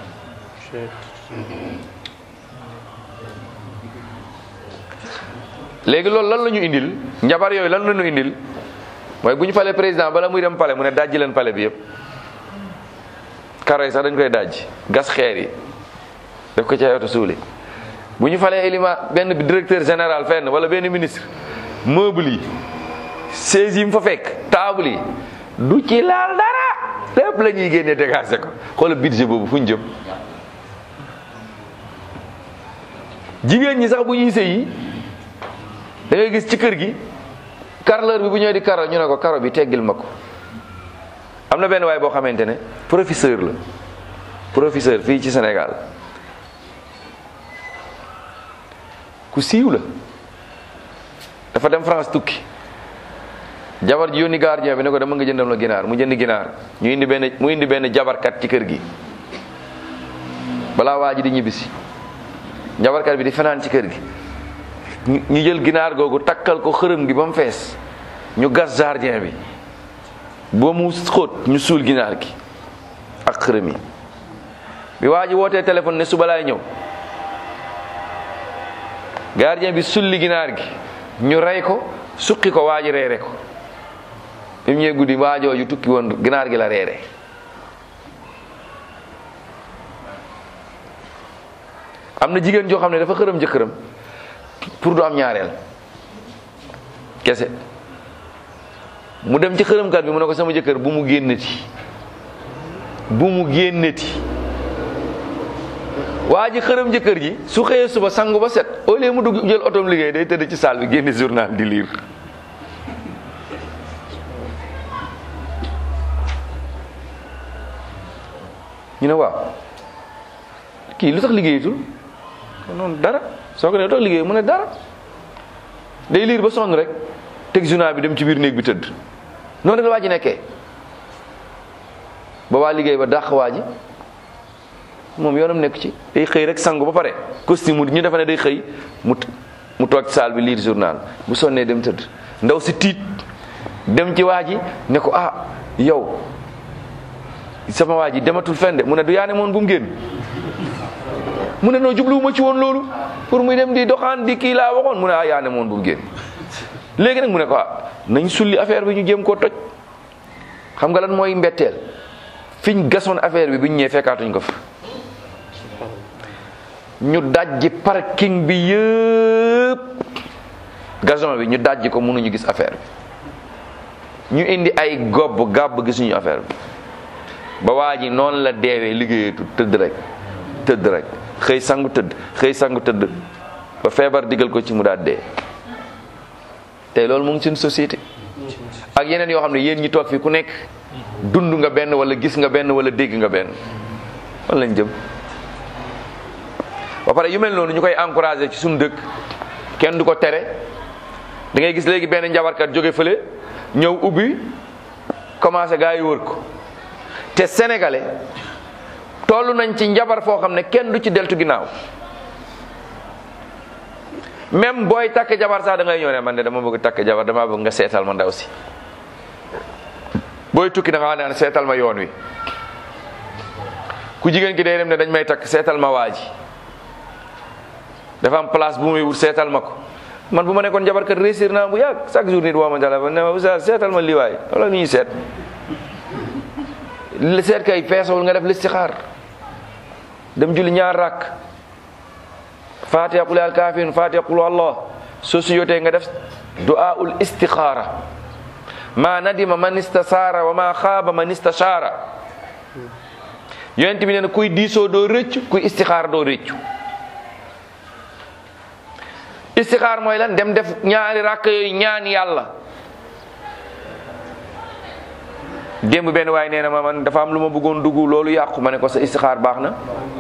Speaker 1: léegi loolu lan la ñu indil njabar yooyu lan la ñu indil mooy bu ñu falee président bala muy dem pale mu ne dajji leen pale bi yëpp karo yi sax dañ koy dajji gas xeer yi def ko ci ay oto suuli bu ñu falee éliment benn directeur général fenn wala benn ministre meuble yi chaise yi mu fa fekk table yi du ci laal dara lépp la ñuy génnee dégagé ko xoolal budget boobu fu ñu jëm jigéen ñi sax bu ñuy sëyi da ngay gis ci kër gi carreleur bi bu ñëwee di karo ñu ne ko karo bi teggil ma ko am na benn waay boo xamante ne professeur la professeur fii ci Sénégal ku siiw la dafa dem France tukki jabar ji yónni gardien bi ne ko dama nga jëndam la ginaar mu jënd ginaar ñu indi benn mu indi benn jabarkat ci kër gi balaa waa ji di ñibbisi jabarkat bi di fanaan ci kër gi ñu jël ginaar googu takkal ko xërëm gi ba mu fees ñu gas jardin bi ba mu xóot ñu suul ginaar gi ak xërëm yi bi waa ji wootee téléphone ne suba laay ñëw gardien bi sulli ginaar gi ñu rey ko suqi ko waa ji reere ko bi mu ñëwee guddi waa jooju tukki woon ginaar gi la reere am na jigéen joo xam ne dafa xërëm jëkkëram pour du am ñaareel kese mu dem ci xërëmkat bi mu ne ko sama jëkkër bu mu génneti bu mu génneti waa ji xërëm jëkkër ji su xëyee suba sangu ba set au lieu mu dugg jël otoom liggéey day tëdd ci salle bi génne journal di lire ñu ne waaw kii lu tax liggéeyatul noonu dara soo ko ne lu tax liggéey mu ne dara day liir ba sonn rek teg journal bi dem ci biir néeg bi tëdd noonu rek la waa ji nekkee ba waa liggéey ba dàq waa ji moom yoonam nekk ci day xëy rek sangu ba pare costume ñu defa ne day xëy mu mu toog ci salle bi lire journal bu sonnee dem tëdd ndaw si tiit dem ci waa ji ne ko ah yow sama waa ji dematul fenn de mu ne du yaane moon bu mu génn mu ne noo jubluwuma ci woon loolu pour muy dem di doxaan di kii laa waxoon mu ne ah yaane moon bu mu génn léegi nag mu ne ko ah nañ sulli affaire bi ñu jéem koo toj xam nga lan mooy mbetteel fiñ gasoon affaire bi bi ñu ñëwee fekkaatuñ ko fa ñu dajji parking bi yëpp gazon bi ñu dajji ko mënuñu gis affaire bi ñu indi ay gobb gàbb gisuñu affaire bi ba waa ji noonu la deewee liggéeyatu tëdd rek tëdd rek xëy sangu tëdd xëy sangu tëdd ba feebar digal ko ci mu daal dee tey loolu mu ngi suñu société ak yeneen yoo xam ne yéen ñi toog fi ku nekk dund nga benn wala gis nga benn wala dégg nga benn fan lañ jëm ba pare yu mel noonu ñu koy encouragé ci suñu dëkk kenn du ko tere da ngay gis léegi benn njabarkat jóge fële ñëw ubbi commencé gaa yi wër ko te sénégalais toll nañ ci njabar foo xam ne kenn du ci deltu ginnaaw même booy takk jabar sax da ngay ñëw ne man de dama bëgg takk jabar dama bëgg nga seetal ma ndaw si booy tukki da nga naan seetal ma yoon wi ku jigéen ki day dem ne dañ may takk seetal ma waa ji dafa am place bu muy wut seetal ma ko man bu ma nekkoon jabarkat réussir naa bu yàgg chaque jour nit woo ma téléphone ne ma oustaz seetal ma lii waay wala lu ñuy seet li seet kay feesawul nga def listixaar dem julli ñaar rakk fatiha qul al kafirun fatiha qul allah soo su yotee nga def du'aul istixaara ma nadima man istasaara wa ma xaaba man istashaara yonent bi nee na kuy diisoo doo rëccu kuy istixaar doo rëccu istixaar mooy lan dem def ñaari rakk yooyu ñaan yàlla démb benn waaye nee na ma man dafa am lu ma bëggoon dugg loolu yàqu ma ne ko sa istixaar baax na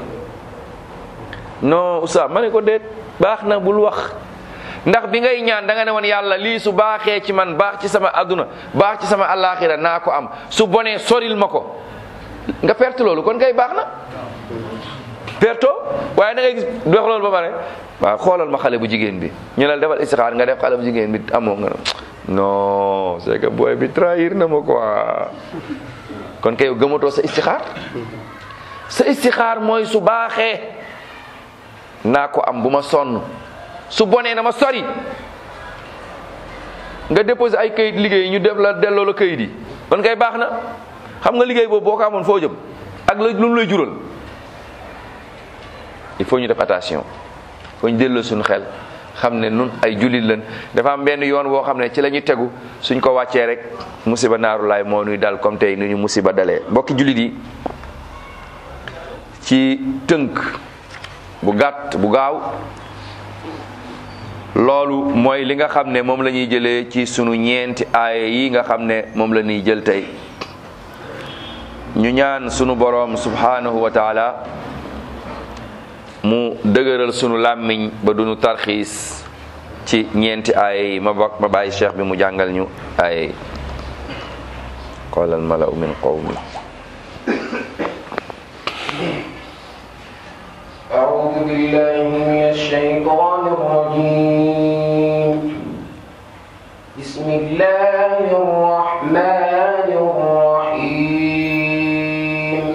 Speaker 1: non oustaz ma ne ko déet baax na bul wax ndax bi ngay ñaan da nga ne woon yàlla lii su baaxee ci man baax ci sama aduna baax ci sama alaxira naa ko am su bonee soril ma ko nga perte loolu kon kay baax na perto waaye da ngay gis dox loolu ba pare waaw xoolal ma xale bu jigéen bi ñu la defal istixaar nga def xale bu jigéen bi amoo nga non c'est que booy bi trahir na ma quoi kon kay gëmatoo sa istixaar sa istixaar mooy su baaxee naa ko am bu ma sonn su bonee na ma sori nga déposé ay kayit liggéey ñu def la delloo la kayit yi kon kay baax na xam nga liggéey boobu boo ko amoon foo jëm ak la lu mu lay jural il faut ñu def attention faut ñu delloo suñu xel xam ne nun ay jullit lañ dafa am benn yoon woo xam ne ci la ñu tegu suñ ko wàccee rek musiba naaru laay moo nuy dal comme tey nu ñu musiba dalee mbokki jullit yi ci tënk bu gàtt bu gaaw loolu mooy li nga xam ne moom la ñuy jëlee ci sunu ñeenti aaya yi nga xam ne moom la ñuy jël tey ñu ñaan sunu boroom subhanahu wa taala mu dëgëral sunu làmmiñ ba duñu tarxiis ci ñeenti aaya yi ma bokk ma bàyyi cheikh bi mu jàngal ñu aaya yi qaala almalau min qawmi
Speaker 3: أعوذ بالله من الشيطان الرجيم بسم الله الرحمن الرحيم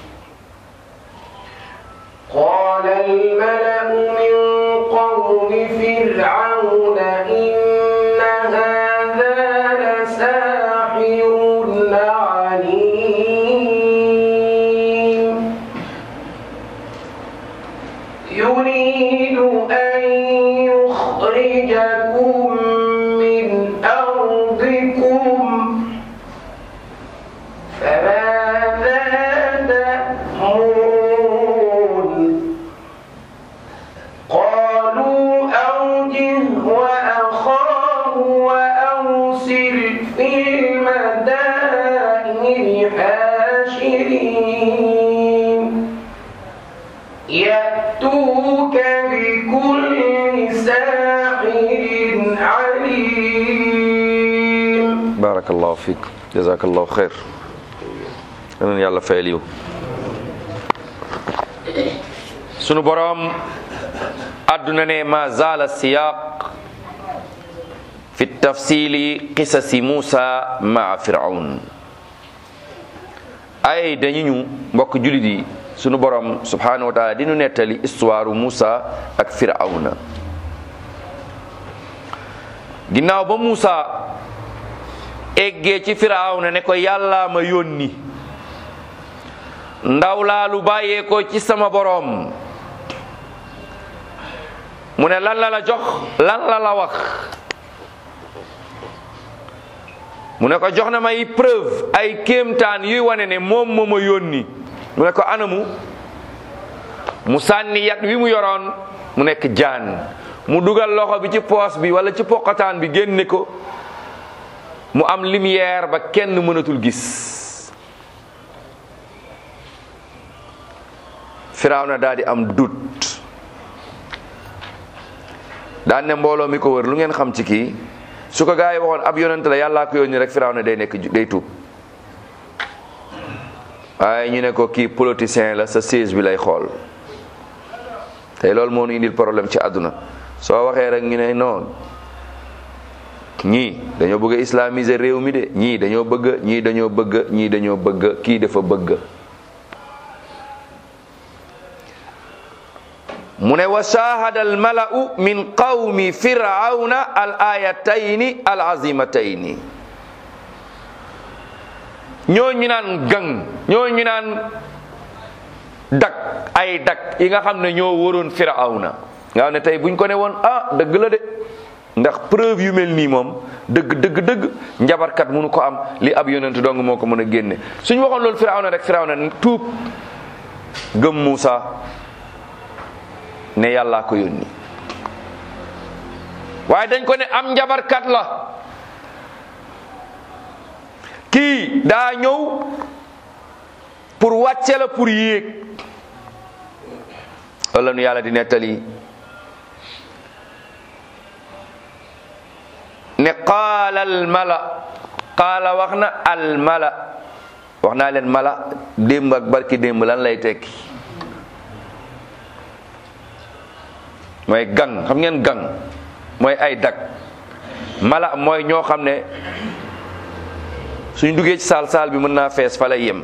Speaker 3: قال الملأ من قوم فرعون إن هذا لساحر عليم يريد المدائن الحاشرين يأتوك بكل ساحر عليم
Speaker 1: barakallahu fiik jazakallahu xeer yeneen yàlla fayal yiw sunu boroom àdduna ne ma zaala siyaq fi tafsili qisasi Muusa maa firawn ay dañu ñu mbokk julit yi sunu boroom subhanahu wa taala di nu nettali histoire Muusa ak firawna ginnaaw ba Muusa eggee ci firawna ne ko yàlla ma yónni ndaw laa lu bàyyee ko ci sama boroom mu ne lan la la jox lan la la wax mu ne ko jox na may preuve ay kéemtaan yuy wane ne moom moo ma yónni mu ne ko anamu mu sànni yat wi mu yoroon mu nekk jaan mu dugal loxo bi ci poos bi wala ci poqataan bi génne ko mu am lumière ba kenn mënatul gis Firawna daal di am doute daan ne mbooloo mi ko wër lu ngeen xam ci kii su ko gaa yi waxoon ab yonent la yàllaa ko yónni rek Firawna day nekk day tuub waaye ñu ne ko kii politicien la sa siège bi lay xool tey loolu moo nu indil problème ci àdduna soo waxee rek ñu ne non ñii dañoo bëgg a islamiser réew mi de ñii dañoo bëgg ñii dañoo bëgg ñii dañoo bëgg kii dafa bëgg mu ne wa shahada al mala'u min qawmi firawna al ayatayni al azimatayni ñoo ñu naan gang ñoo ñu naan dak ay dak yi nga xam ne ñoo waroon firawna nga xam ne tey buñ ko ne woon ah dëgg la de ndax preuve yu mel nii moom dëgg dëgg dëgg njabarkat mënu ko am li ab yonent dong moo ko mën a génne suñ waxoon loolu firawna rek firawna tuub gëm Muusa ne yàllaa ko yónni waaye dañ ko ne am njabarkat la kii daa ñëw pour wàcce la pour yéeg wala nu yàlla di nettali ne qaala al mala qaala wax na al mala wax naa leen mala démb ak barki démb lan lay tekki mooy gang xam ngeen gang mooy ay dag mala mooy ñoo xam ne suñ duggee ci saal saal bi mën naa fees fa lay yem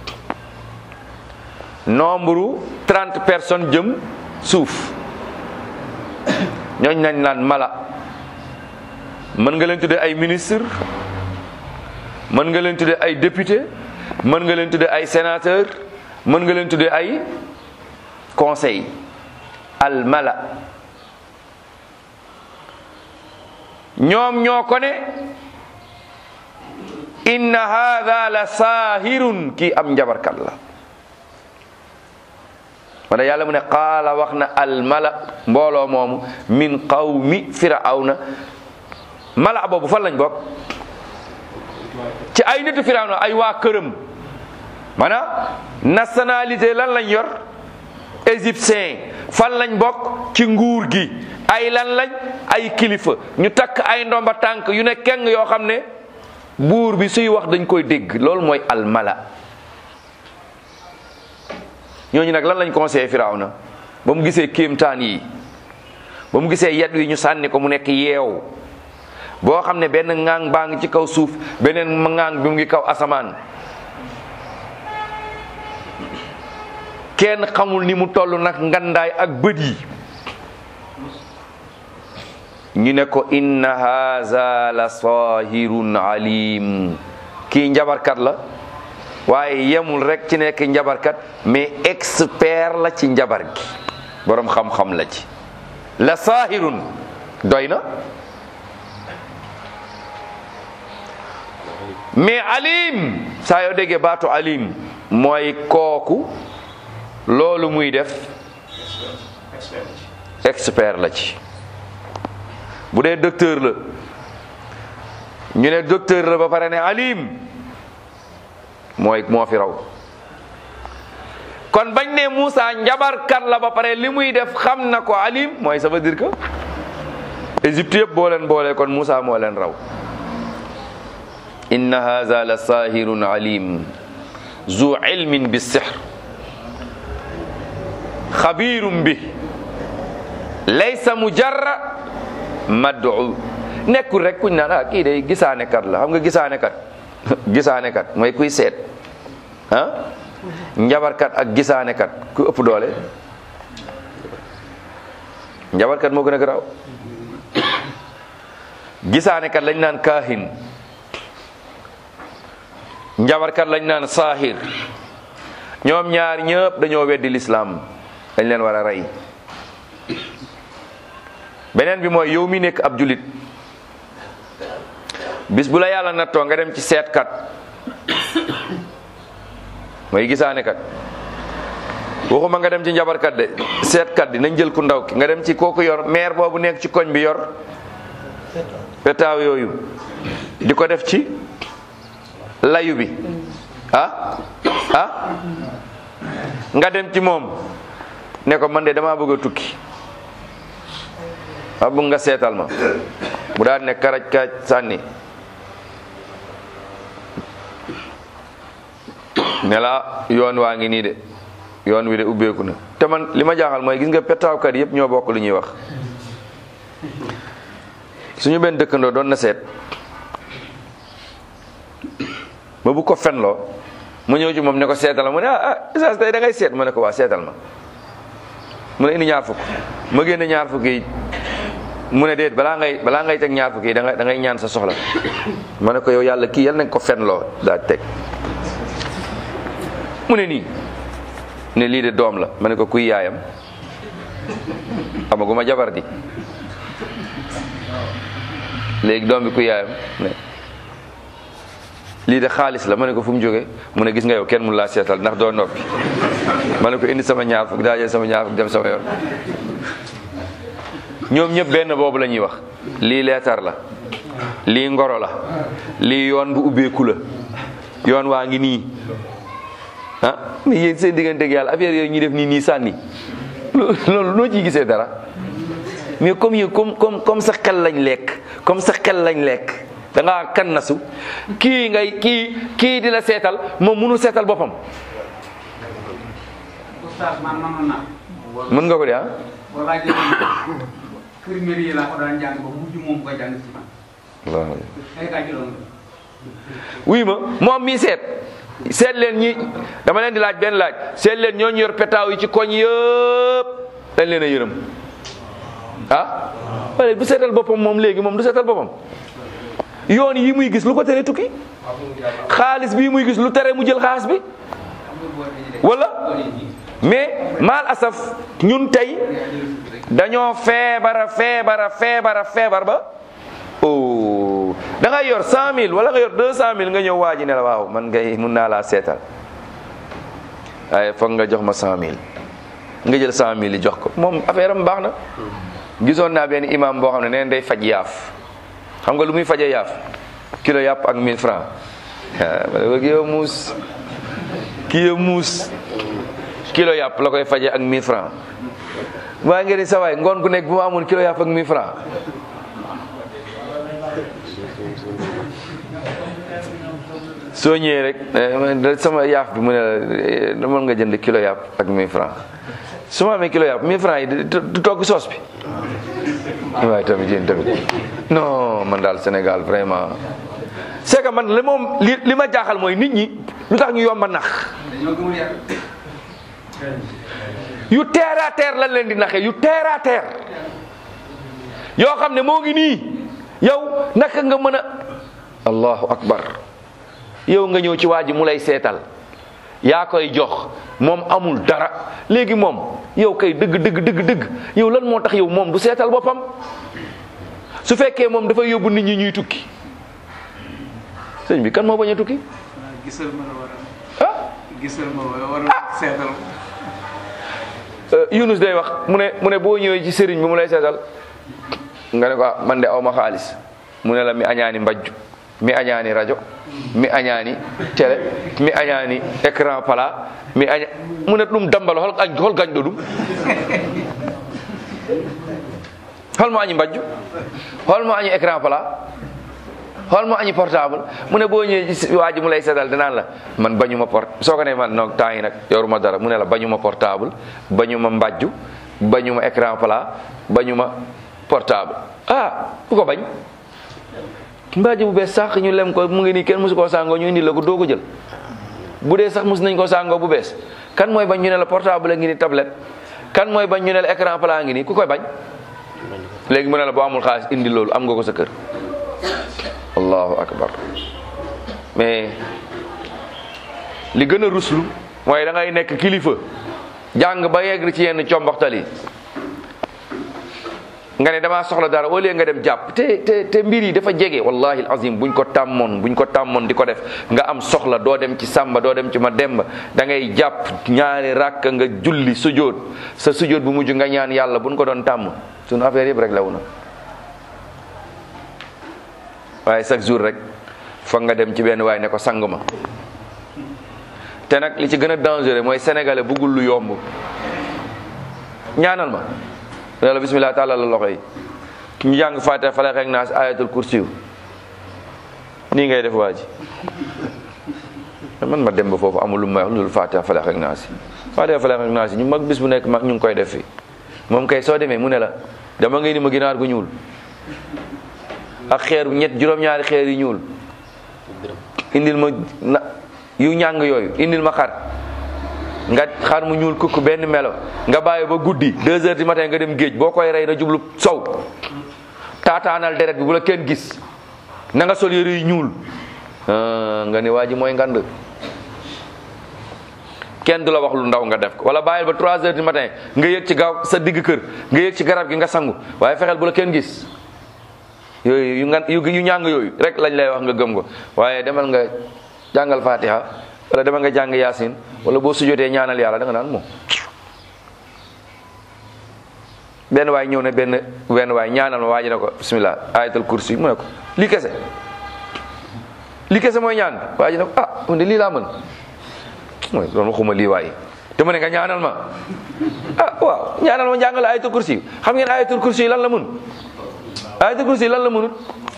Speaker 1: nombre trente personnes jëm suuf ñooñ nañ naan mala mën nga leen tudde ay ministre mën nga leen tudde ay député mën nga leen tudde ay sénateur mën nga leen tudde ay conseil al mala ñoom ñoo ko ne inna hadha la saahirun kii am njabarkat la wala yàlla mu ne qaala wax na al mala mbooloo moomu min qawmi firawna mala boobu fan lañ bokk ci ay nitu firawna ay waa këram maanaam nationalité lan lañ yor égyptien fan lañ bokk ci nguur gi ay lan lañ ay kilifa ñu takk ay ndomba tànk yu ne keng yoo xam ne buur bi suy wax dañ koy dégg loolu mooy almala ñooñu nag lan lañ conseillé firawna ba mu gisee kéemtaan yi ba mu gisee yat wi ñu sànni ko mu nekk yeew boo xam ne benn ŋaang baa ngi ci kaw suuf beneen ŋaang bi mu ngi kaw asamaan kenn xamul ni mu toll nag ngandaay ak bët yi ñu ne ko inna haza la sahirun alim kii njabarkat la waaye yemul rek ci nekk njabarkat mais expert la ci njabar gi borom xam-xam la ci la sahirun doy na mais alim saa yoo déggee baatu alim mooy kooku loolu muy def expert la ci bu dee docteur la ñu ne docteur la ba pare ne alim mooy moo fi raw kon bañ ne Moussa njabarkat la ba pare li muy def xam na ko alim mooy ça veut dire que Égypte yëpp boo leen boolee kon Moussa moo leen raw inna haza la sahirun alim zu ilmin bi sihr xabirum bi laysa mujarra mad'u nekkul rek kuñ naan ah kii day gisaane kat la xam nga gisaane kat gisaane kat mooy kuy seet ah njabarkat ak gisaane kat ku ëpp doole njabarkat moo gën a garaaw gisaane kat lañ naan kaahin njabarkat lañ naan saahir ñoom ñaar ñëpp dañoo weddi lislaam dañ leen war a rey beneen bi mooy yow mi nekk ab julit bis bu la yàlla nattoo nga dem ci seetkat mooy gisaane kat waxuma nga dem ci njabarkat de seetkat di nañ jël ku ndaw ki nga dem ci kooku yor maire boobu nekk ci koñ bi yor petaaw yooyu di ko def ci layu bi ah ah nga dem ci moom ne ko man de damaa bëgg a tukki ma bëgg nga seetal ma mu daal ne karaj karaj sànni ne la yoon waa ngi nii de yoon wi de ubbeeku na te man li ma jaaxal mooy gis nga petaawkat yëpp ñoo bokk lu ñuy wax suñu benn dëkkandoo doon na seet ma bu ko fenloo ma ñëw ci moom ne ko seetal ma mu ne ah ah isaas tey da ngay seet ma ne ko waa seetal ma mu ne indi ñaar fukk ma génne ñaar fukk yi mu ne déet balaa ngay balaa ngay teg ñaar fukk yi da ngay da ngay ñaan sa soxla ma ne ko yow yàlla kii yal nañ ko fenloo daa teg mu ne nii ne lii de doom la ma ne ko kuy yaayam amaguma jabar di léegi doom bi kuy yaayam ne lii de xaalis la ma ne ko fu mu jógee mu ne gis nga yow kenn mun laa seetal ndax doo noppi ma ne ko indi sama ñaar fukk daa jël sama ñaar fukk dem sama yoon ñoom ñëpp benn boobu la ñuy wax lii leetar la lii ngoro la lii yoon bu ubbeeku la yoon waa ngi nii ah mais yéen seen diggante ak yàlla affaire yooyu ñuy def nii nii sànni loolu noo ciy gisee dara mais comme yow comme comme comme sa xel lañ lekk comme sa xel lañ lekk da ngaa kan nasu kii ngay kii kii di la seetal moom mënu seetal boppam
Speaker 4: oustaz man manoon naa
Speaker 1: mën nga ko de ah
Speaker 4: wala jël primaire yi laa ko daan jàng ba mujj moom koy jàng ci man
Speaker 1: waaw
Speaker 4: ay kaa ci loolu
Speaker 1: wuy ma moom mii seet seet leen ñi dama leen di laaj benn laaj seet leen ñooñu yor petaaw yi ci koñ yëpp dañ leen a yërëm ah wala bu seetal boppam moom léegi moom du seetal boppam yoon yi muy gis lu ko tere tukki xaalis bii muy gis lu tere mu jël xaalis bi wala mais mal asaf ñun tey dañoo feebara feebara feebara feebar ba oh da ngay yor cent mille wala nga yor deux cent mille nga ñëw waa ji ne la waaw man ngay mun naa laa seetal waaye foog nga jox ma cent mille nga jël cent mille yi jox ko moom affaire am baax na gisoon naa benn imam boo xam ne neen day faj yaaf xam nga lu muy faje yaaf kilo yàpp ak mille francs ma ne ko kii yow muus kii yow muus kilo yàpp la koy faje ak mille francs waa ngeen ni sa waay ngoon gu nekk bu ma amoon kilo yàpp ak mille francs soo ñëwee rek eh, sama yaaf bi mu ne la mën nga jënd kilo yàpp ak 1000 francs su ma amee kilo yàpp 1000 francs yi du du togg soos bi waaye tamit yéen tamit non man daal Sénégal vraiment c'est que man li moom li li ma jaaxal mooy nit ñi lu tax ñu yomba nax
Speaker 4: dañoo gëmul yàlla
Speaker 1: yu terre à terre lan leen di naxee yu terre à terre yoo xam ne moo ngi nii yow naka nga mën a allahu akbar yow nga ñëw ci waa ji mu lay seetal yaa koy jox moom amul dara léegi moom yow kay dëgg dëgg dëgg dëgg yow lan moo tax yow moom du seetal boppam su fekkee moom dafa yóbbu nit ñi ñuy tukki sëñ bi kan moo bañ a tukki
Speaker 2: gisal ma la war a
Speaker 1: ah
Speaker 2: gisal ma war a seetal
Speaker 1: Euh, Yunus day wax mu ne mu ne boo ñëwee ci sëriñ bi mu lay seetal nga ne ko ah man de aw ma xaalis mu ne la mi añaani mbajju mi añaani rajo mi añaani télé mi añaani écran plat mi aña mu ne ɗum dambalo hol añ hol gañɗo ɗum holmo añi mbajju holmo añi écran plat holmo añi portable mu ne boo ñëwee waa ji mu lay seddal dinaan la man bañuma port soo ko ne man non temps yi nag yoruma dara mu ne la bañuma portable bañuma mbajju bañuma écran plat bañuma portable ah ku ko bañ mbaaji bu bees sax ñu lem ko mu ngi nii kenn musu koo sàngoo ñu indi la ko doo ko jël bu dee sax mus nañ koo sàngoo bu bees kan mooy bañ ñu ne la portable a ngi ni tablette kan mooy bañ ñu ne la écran plat ngi nii ku koy bañ léegi mu ne la boo amul xaalis indi loolu am nga ko sa kër allahu akbar mais li gën a ruslu mooy da ngay nekk kilifa jàng ba yegg ci yenn combaxtal yi nga ne damaa soxla dara au lieu nga dem jàpp te te te mbir yi dafa jege wallahi azim buñ ko tàmmoon buñ ko tàmmoon di ko def nga am soxla doo dem ci sàmba doo dem ci ma demba da ngay jàpp ñaari ràkk nga julli sujjóot sa sujjóot bu mujj nga ñaan yàlla buñ ko doon tàmm suñu affaire yëpp rek law na waaye chaque jour rek foog nga dem ci benn waay ne ko sang ma te nag li ci gën a dangereux mooy sénégalais buggul lu yomb ñaanal ma ne la bismillah tàllal la loxo yi ñu jàng fatiha falax ak naas ayatul kursiyu nii ngay def waa ji man ma dem ba foofu amul lu may wax lu dul fatiha falax ak naas yi fatiha falax ak naas yi ñu mag bis bu nekk mag ñu ngi koy def fi moom kay soo demee mu ne la dama ngay ni ma ginaar gu ñuul ak xeer ñett juróom-ñaari xeer yu ñuul indil ma na yu ñàng yooyu indil ma xar nga xar mu ñuul kukk benn melo nga bàyyi ba guddi deux heures du matin nga dem géej boo koy rey na jublu sow taataanal deret bi bu la kenn gis na nga sol yëre yu ñuul nga ne waa ji mooy ngand kenn du la wax lu ndaw nga def ko wala bàyyil ba trois heures du matin nga yëg ci gaaw sa digg kër nga yëg ci garab gi nga sangu waaye fexeel bu la kenn gis yooyu yu nga yu yu ñàng yooyu rek lañ lay wax nga gëm ko waaye demal nga jàngal fatiha wala demal nga jàng yaasin wala boo sujotee ñaanal yàlla da nga naan moom benn waay ñëw ne benn benn waay ñaanal ma waaji ne ko bismillah ayatul kursi mu ne ko lii kese lii kese mooy ñaan waaji ne ko ah man de lii laa mën mooy doon waxuma lii waay te mu ne nga ñaanal ma ah waaw ñaanal ma jàngal ayatul kursi xam ngeen ayatul kursi lan la mun ayatul kursi lan la mënut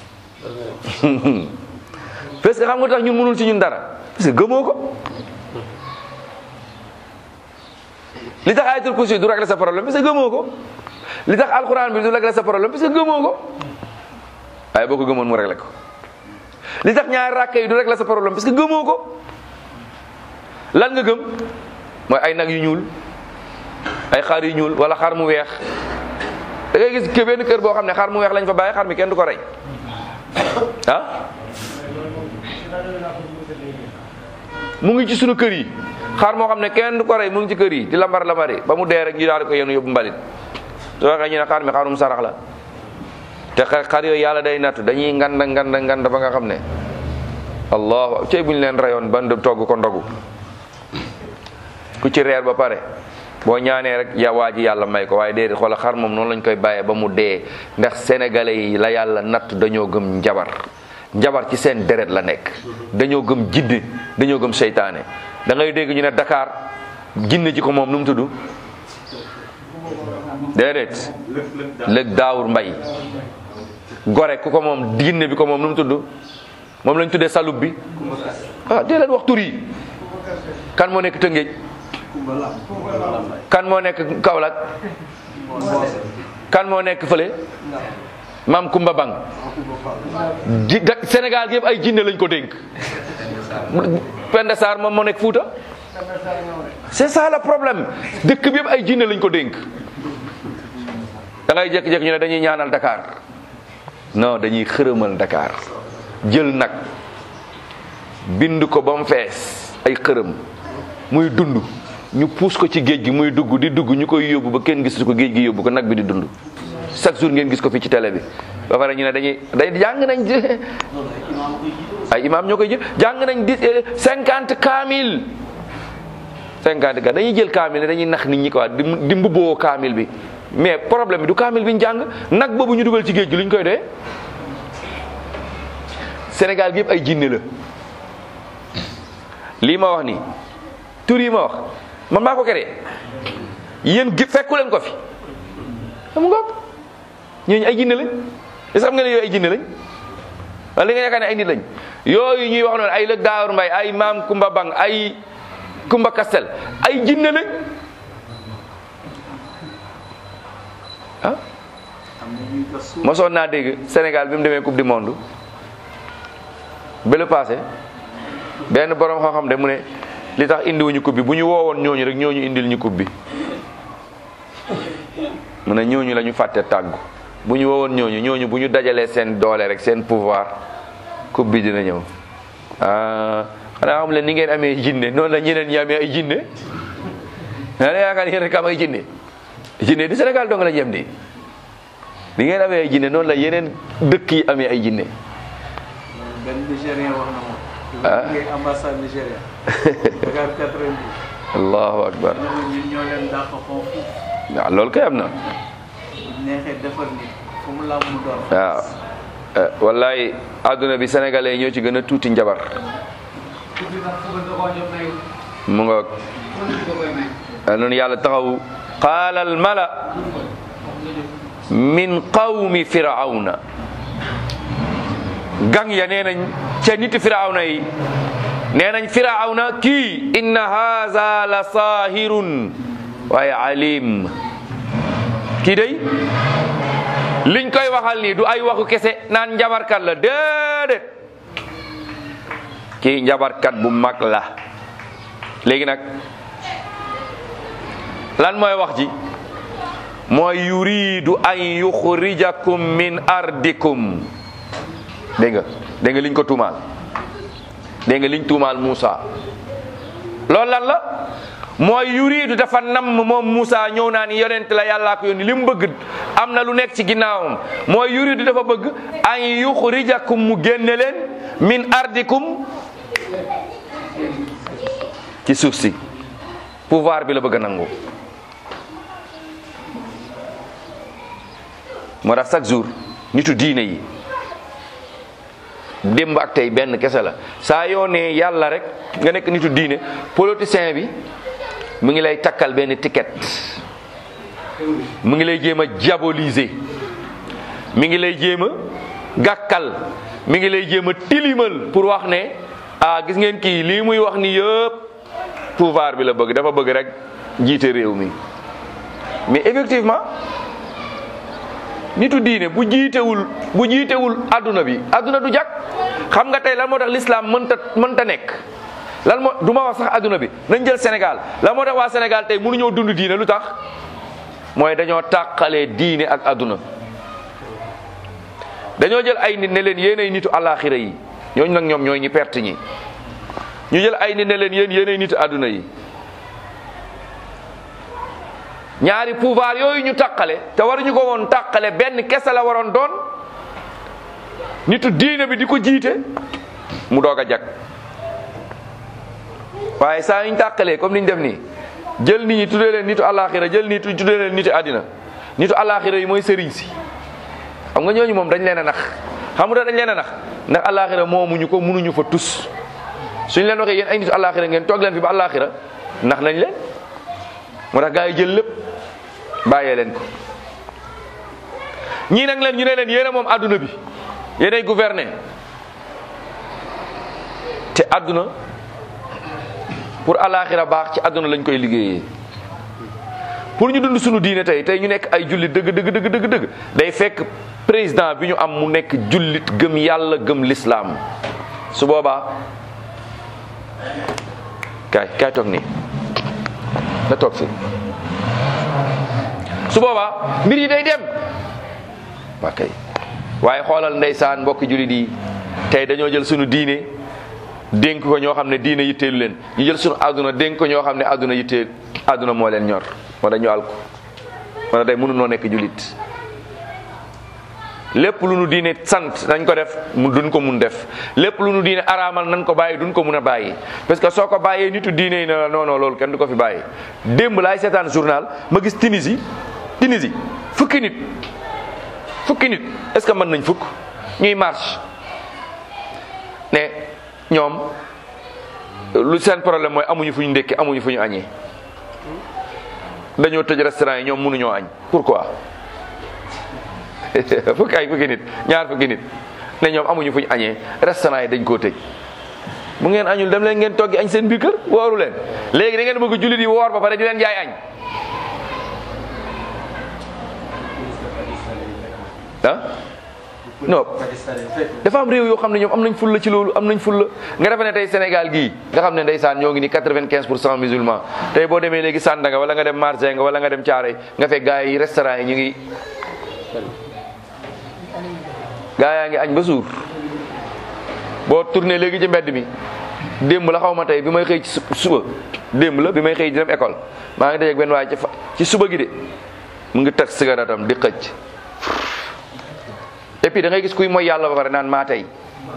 Speaker 1: parce que xam nga tax ñun mënul ci ñun dara parce que gëmoo ko li tax ayatul kursi du régler sa problème parce que gëmoo ko li tax alquran bi du régler sa problème parce que gëmoo ko waaye boo ko gëmoon mu régler ko li tax ñaari rakka yi du régler sa problème parce que gëmoo ko lan nga gëm mooy ay nag yu ñuul ay xar yu ñuul wala xar mu weex da ngay gis ke benn kër boo xam ne xar mu weex lañ fa bàyyi xar mi kenn du ko rey ah mu ngi ci sunu kër yi xar moo xam ne kenn du ko rey mu ngi ci kër yi di lambar lambari ba mu dee rek ñu daal di ko yenu yóbbu mbalit su waxee ñu ne xar mi xarum sarax la te xar yooyu yàlla day nattu dañuy nganda nganda nganda ba nga xam ne allahu cey buñ leen reyoon ban togg ko ndogu ku ci reer ba pare boo ñaanee rek ya waa ji yàlla may ko waaye déedéet xoola xar moom noonu lañ koy bàyyee ba mu dee ndax sénégalais yi la yàlla natt dañoo gëm njabar njabar ci seen deret la nekk dañoo gëm jinne dañoo gëm seytaane da ngay dégg ñu ne Dakar jinne ji ko moom nu mu tudd déedéet lëg daawur mbay gore ku ko moom jinne bi ko moom nu mu tudd moom lañ tuddee salub bi ah dee leen wax tur yi kan moo nekk Tëngéej kan moo nekk Kaolack kan moo nekk fële maam Kumba Bang ji da Sénégal gi yëpp ay jinne lañ ko dénk Penda Sarr moom moo nekk Fuuta c'est ça le problème dëkk bi yëpp ay jinne lañ ko dénk da ngay jékki-jékki ñu ne dañuy ñaanal Dakar non dañuy xërëmal Dakar jël nag bind ko ba mu fees ay xërëm muy dund ñu puus ko ci géej gi muy dugg di dugg ñu koy yóbbu ba kenn gisu ko géej gi yóbbu ko nag bi di dund chaque jour ngeen gis ko fii ci télé bi ba pare ñu ne dañuy day jàng nañ ay imaam ñoo koy jël jàng nañ di cinquante kaamil cinquante ka dañuy jël kaamil dañuy nax nit ñi quoi di di mbubboo kaamil bi mais problème bi du kaamil bi ñu jàng nag boobu ñu dugal ci géej gi lu ñu koy doyee Sénégal gi yëpp ay jinne la lii ma wax nii tur yi ma wax man maa ko créé yéen gi fekku leen ko fi xam nga ñooñu ay jinne lañ est-ce que xam nga ne yooyu ay jinne lañ wala li nga yaakaar ne ay nit lañ yooyu ñuy wax noonu ay lëg daawar mbay ay maam Kumba Bang ay Kumba Kastel ay jinne lañ ah
Speaker 2: am na ñuy gas suuf
Speaker 1: mosoon naa dégg Sénégal bi mu demee coupe du monde ba le passé benn borom xam-xam de mu ne li tax indiwuñu coupe bi bu ñu woowoon ñooñu rek ñooñu indil ñu coupe bi mu ne ñooñu la ñu fàtte tàggu bu ñu woowoon ñooñu ñooñu bu ñu dajalee seen doole rek seen pouvoir coupe bi dina ñëw ah xanaa xam leen ni ngeen amee jinne noonu la ñeneen ñi amee ay jinne xanaa yaakaar yéen rek am ay jinne jinne di Sénégal dong la ñu yem di ni ngeen amee ay jinne noonu la yeneen dëkk yi amee ay jinne
Speaker 2: benn Nigérien wax na moom.
Speaker 1: Ah.
Speaker 2: ngay ambassade Nigéria. Dakar 90.
Speaker 1: allahu akbar
Speaker 2: ñu ne ñun ñoo leen dàq foofu.
Speaker 1: waaw loolu kay am na
Speaker 2: bu neexee defar nit fu mu làmm mu doon.
Speaker 1: waaw Eh, wallahi adduna bi sénégalais yi ñoo ci gën a tuuti njabar
Speaker 4: tuddi sax fu da koo jox may
Speaker 1: mu nga
Speaker 4: fu da koy may
Speaker 1: noonu yàlla taxaw qaala al mala min qawmi firawna gang ya nee nañ ca niti firawna yi nee nañ firawna kii inna haza la saahirun waaye alim kii day liñ koy waxal nii du ay waxu kese naan njabarkat la déedéet kii njabarkat bu mag la léegi nag lan mooy wax ji mooy yuridu an yuxrijakum min ardikum dégg nga dégg nga liñ ko tuumaal dégg nga liñ tuumaal Moussa loolu lan la mooy yuridu dafa namm moom Moussa ñëw naa ni yonent la yàllaa ko yónni li mu bëgg am na lu nekk ci ginnaawam mooy yuridu dafa bëgg an yuxrijakum mu génne leen min ardikum ci suuf si pouvoir bi la bëgg a nangu moo tax chaque jour nitu diine yi démb ak tey benn kese la saa yoo nee yàlla rek nga nekk nitu diine politicien bi mu ngi lay takkal benn ticket mu ngi lay jéem a diaboliser mi ngi lay jéem a gàkkal mi ngi lay jéem a tilimal pour wax ne ah gis ngeen kii lii muy wax ni yëpp pouvoir bi la bëgg dafa bëgg rek jiite réew mi mais effectivement nitu diine bu jiitewul bu jiitewul adduna bi adduna du jag xam nga tey lan moo tax l'islam mënta mënta nekk lan moo du ma wax sax adduna bi nañ jël Sénégal lan moo tax waa Sénégal tey mënuñoo dund diine lu tax mooy dañoo tàqalee diine ak adduna dañoo jël ay nit ne leen yéenay nitu alaxira yi ñooñu nag ñoom ñooy ñi perte ñi ñu jël ay nit ne leen yéen yéenay nitu adduna yi ñaari pouvoir yooyu ñu tàqale te waruñu ko woon tàqale benn kese la waroon doon nitu diine bi di ko jiite mu doog a jag waaye saa yuñ tàqalee comme niñ def nii jël nit ñi tuddee leen nitu alaxira jël nit ñi tuddee leen nitu àddina nitu alaxira yi mooy sëriñ si xam nga ñooñu moom dañ leen a nax xam nga dañ leen a nax ndax alaxira moomuñu ko mënuñu fa tus suñ leen waxee yéen ay nitu alaxira ngeen toog leen fi ba alaxira nax nañ leen moo tax gaa yi jël lépp bàyyee leen ko ñii nag leen ñu ne leen yéen a moom adduna bi yéenay gouverner te adduna pour alaxira baax ci adduna lañ koy liggéeyee pour ñu dund suñu diine tey tey ñu nekk ay jullit dëgg dëgg dëgg dëgg dëgg day fekk président bi ñu am mu nekk jullit gëm yàlla gëm lislaam su boobaa kaay kaay toog nii na toog fi su boobaa mbir yi day dem waa kay waaye xoolal ndeysaan mbokki jullit yi tey dañoo jël sunu diine dénk ko ñoo xam ne diine yitteelu leen ñu jël sunu àdduna dénk ko ñoo xam ne àdduna yitteel àdduna moo leen ñor moo dañu àl ko moo day mënunoo nekk jullit lépp lu nu diine sant nañ ko def mu duñ ko mun def lépp lu nu diine araamal nañ ko bàyyi duñ ko mun a bàyyi parce que soo ko bàyyee nitu diine yi ne la non non loolu kenn du ko fi bàyyi démb laay seetaan journal ma gis Tunisie Tunisie fukki nit fukki nit est-ce que mën nañ fukk ñuy marche ñoom lu seen problème mooy amuñu fu ñu ndékki amuñu fu ñu añee dañoo tëj restaurant yi ñoom mënuñoo añ pourquoi fukki ay fukki nit ñaar fukki nit ne ñoom amuñu fu ñu añee restaurant yi dañ koo tëj bu ngeen añul dem leen ngeen toggi añ seen biir kër wooru leen léegi da ngeen bëgg jullit yi woor ba pare di leen jaay añ ah non dafa am réew yoo xam ne ñoom am nañ fulla ci loolu am nañ fulla nga defe ne tey Sénégal gii nga xam ne ndeysaan ñoo ngi ni quatre-vingt-quinze pour cent musulman tey boo demee léegi Sandaga wala nga dem Marseille wala nga dem Thiaroye nga fekk gars yi restaurant yi ñu ngi gars yaa ngi añ ba suur boo tourné léegi ci mbedd mi démb la xaw ma tey bi may xëy ci suba démb la bi may xëy di dem école maa ngi dajeeg benn waaye ci fa ci suba gi de mu ngi teg cigarette am di xëcc et puis da ngay gis kuy mooy yàlla ba pare naan maa tey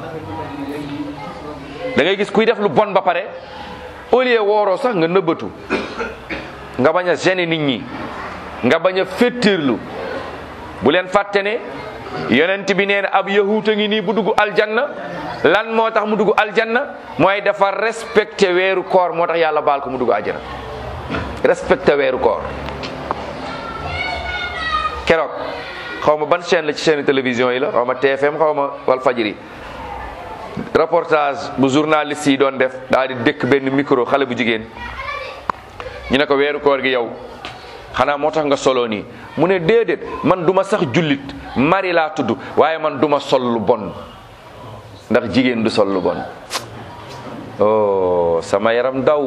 Speaker 1: da ngay gis kuy def lu bon ba pare au lieu wooroo sax nga nëbbatu nga bañ a gêner nit ñi nga bañ a féttirlu bu leen fàtte ne yonent bi nee na ab yahuuta ngi nii bu dugg aljanna lan moo tax mu dugg aljanna mooy dafa respecté weeru koor moo tax yàlla baal ko mu dugg aljanna respecté weeru koor keroog xaw ma ban chaîne la ci chaîne télévision yi la xaw ma TFM xaw ma wal fajiri reportage bu journaliste yi doon def daal di dëkk benn micro xale bu jigéen ñu ne ko weeru koor gi yow xanaa moo tax nga solo nii mu ne déedéet man duma sax jullit mari laa tudd waaye man duma sol lu bon ndax jigéen du sol lu bon oh sama yaram daw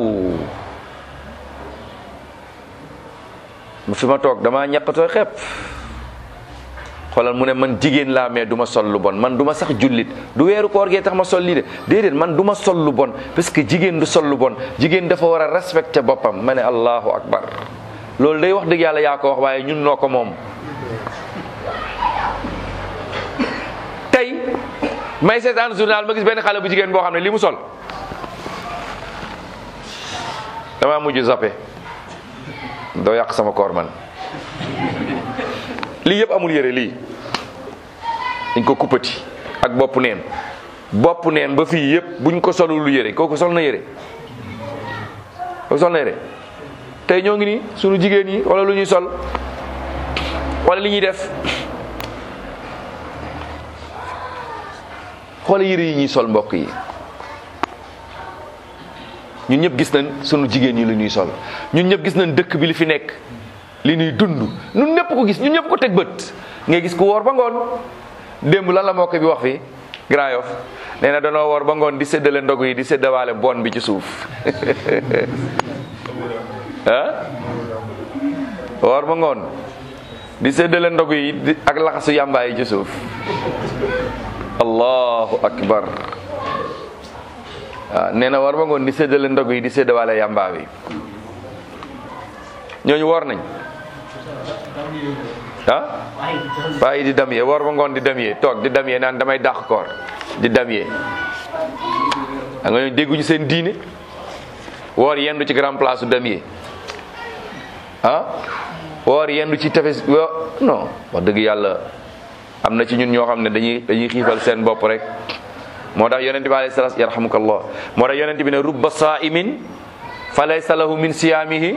Speaker 1: mu fi ma toog damaa ñaqatoo xepp xoolal mu ne man jigéen laa mais du ma sol lu bon man du ma sax jullit du weeru koor gee tax ma sol lii de déedéet man du ma sol lu bon parce que jigéen du sol lu bon jigéen dafa war a respecter boppam ma ne allahu akbar loolu day wax dëgg yàlla yaa ko wax waaye ñun noo ko moom tey may seetaan journal ma gis benn xale bu jigéen boo xam ne li mu sol damaa mujj zappe doo yàq sama koor man lii yëpp amul yére lii dañ ko kuppati ak bopp neen bopp neen ba fii yëpp buñ ko solul lu yére kooku sol na yére kooku sol na yére tey ñoo ngi nii sunu jigéen yi wala lu ñuy sol wala li ñuy def xoole yére yi ñuy sol mbokk yi ñun ñëpp gis nañ sunu jigéen ñi lu ñuy sol ñun ñëpp gis nañ dëkk bi li fi nekk li ñuy dund ñun ñëpp ko gis ñun ñëpp ko teg bët ngay gis ku woor ba ngoon démb lan la moo ko bi wax fii Grand Yoff nee na danoo woor ba ngoon di séddale ndogu yi di séddawaale bon bi ci suuf ah woor ba ngoon di séddale ndogu yi di- ak laxasu yàmbaa yi ci suuf allahu akbar waaw nee na woor ba ngoon di séddale ndogu yi di séddawaale yàmbaa bi ñooñu woor nañ ah waaye di damyee woor ba ngoon di damyee toog di damyee naan damay dàq koor di damyee da nga ñooñu dégguñu seen diine woor yendu ci grand place su damyee ah woor yendu ci tefes wo non wax dëgg yàlla am na ci ñun ñoo xam ne dañuy dañuy xiifal seen bopp rek moo tax yonente bi alayhi salaam yarhamukallah moo tax yonente bi ne rubba saa'imin fa laysa lahu min siyaamihi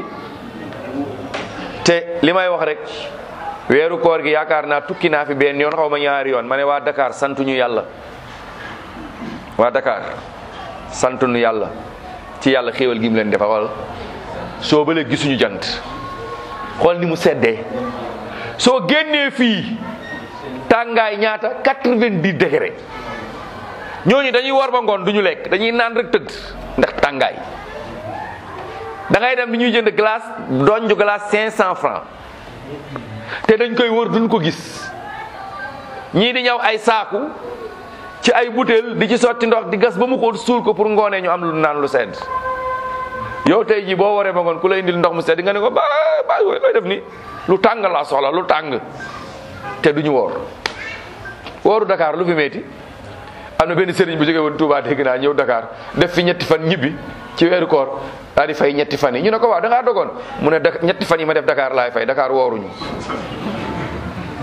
Speaker 1: te li may wax rek weeru koor gi yaakaar naa tukki naa fi benn yoon xaw ma ñaari yoon ma ne waa Dakar santuñu yàlla waa Dakar santuñu yàlla ci yàlla xéewal gi mu leen defal xool soo ba léegi gisuñu jant xool ni mu seddee soo génnee fii tàngaay ñaata quatre-vingt-dix degré ñooñu dañuy war ba ngoon duñu lekk dañuy naan rek tëdd ndax tàngaay da ngay dem bi ñuy jënd glace donju glace cinq cent francs te dañ koy wër duñ ko gis ñii di ñëw ay saaku ci ay butéel di ci sotti ndox di gas ba mu xóot suul ko pour ngoonee ñu am lu naan lu sedd yow tey jii boo waree ba ngoon ku lay indil ndox mu sedd nga ne ko ba ba looy def ni lu tàng laa soxla lu tàng te duñu woor wooru Dakar lu fi metti am na benn sëriñ bu jógee woon Touba dégg naa ñëw Dakar def fi ñetti fan ñibbi ci weeru koor daal di fay ñetti fan yi ñu ne ko waaw da ngaa dogoon mu ne Dak- ñetti fan yi ma def Dakar laay fay Dakar wooruñu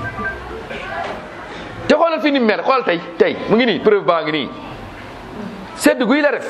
Speaker 1: te xoolal fi ni mu mel xoolal tey tey mu ngi nii preuve baa ngi nii sedd guy la def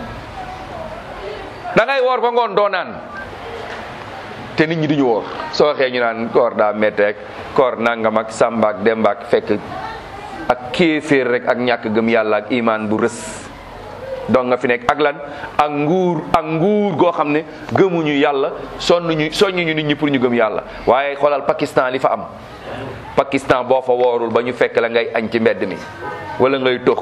Speaker 1: da ngay woor ba ngoon doo naan te nit ñi duñu woor soo waxee ñu naan koor daa metteek koor nangam ak sàmbaak dembaak fekk ak kéeféer rek ak ñàkk gëm yàlla ak imaan bu rës donc nga fi nekk ak lan ak nguur ak nguur goo xam ne gëmuñu yàlla sonnuñu soññuñu nit ñi pour ñu gëm yàlla waaye xoolal Pakistan li fa am Pakistan boo fa woorul ba ñu fekk la ngay añ ci mbedd mi wala ngay tox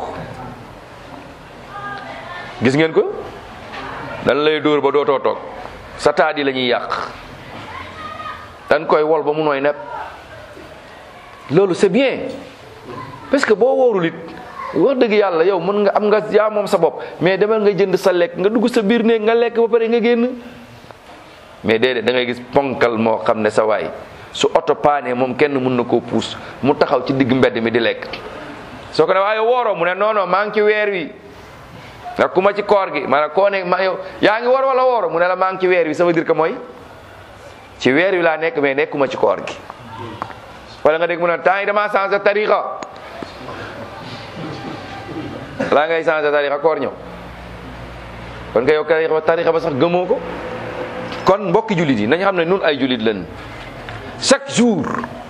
Speaker 1: gis ngeen ko dan lay dóor ba dootoo toog sa taat yi la ñuy yàq dañ koy wol ba mu nooy nepp loolu c'est bien parce que boo wóorul it wax dëgg yàlla yow mën nga am nga yaa moom sa bopp mais demal nga jënd sa lekk nga dugg sa biir néeg nga lekk ba pare nga génn mais déedéet da ngay gis ponkal moo xam ne sa waay su oto paanee moom kenn mën na koo puus mu taxaw ci digg mbedd mi di lekk soo ko ne waaye wooroo mu ne non non maa ngi ci weer wi nga ku ma ci koor gi maanaam koo ne ma yow yaa ngi war wala wooro mu ne la maa ngi ci weer wi ça veut dire que mooy ci weer wi laa nekk mais nekkuma ci koor gi wala nga dégg mu ne temps yi damaa changé tariqa laa ngay changé tariqa koor ñëw kon nga yow tariqa tariqa ba sax gëmoo ko kon mbokki jullit yi nañu xam ne nun ay jullit lañ chaque jour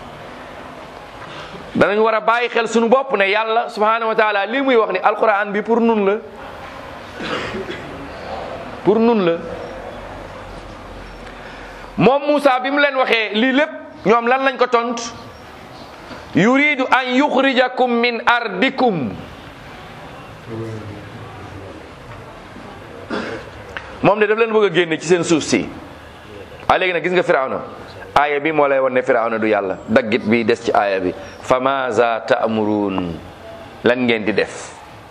Speaker 1: danañ war a bàyyi xel suñu bopp ne yàlla subhanahu wa taala lii muy wax ni alquran bi pour nun la pour nun la moom Moussa bi mu leen waxee lii lépp ñoom lan lañ ko tont yuridu an yuxrijakum min ardikum moom de daf leen bëgg a génne ci seen suuf si a léegi nag gis nga firawna aaya bi moo lay won ne firawna du yàlla daggit bi des ci aaya bi fa maza ta'murun lan ngeen di def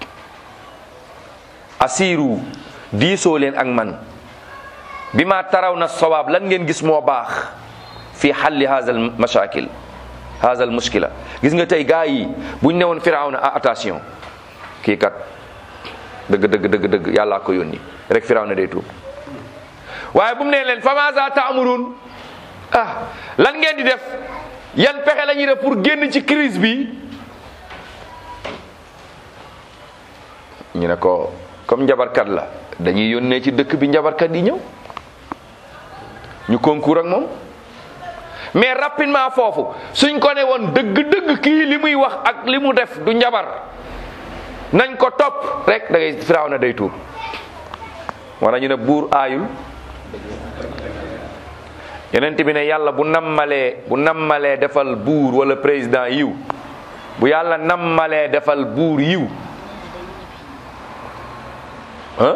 Speaker 1: asiru diisoo leen ak man bi ma taraw na sawaab lan ngeen gis moo baax fi xalli haazal mashakil haazal muskila gis nga tey gaa yi buñ ne woon firawna ah attention kii kat dëgg dëgg dëgg dëgg yàllaa ko yónni rek firawna day tuub waaye bu mu nee leen fa maza ta'murun ah lan ngeen di def yan pexe la ñuy def pour génn ci crise bi ñu ne ko comme njabarkat la dañuy yónnee ci dëkk bi njabarkat yi ñëw ñu concours ak moom mais rapidement foofu suñ ko ne woon dëgg-dëgg kii li muy wax ak li mu def du njabar nañ ko topp rek da ngay firaaw na day tuur wala ñu ne buur aayul yeneen bi ne yàlla bu nammalee bu nammalee defal buur wala président yiw bu yàlla nammalee defal buur yiw ah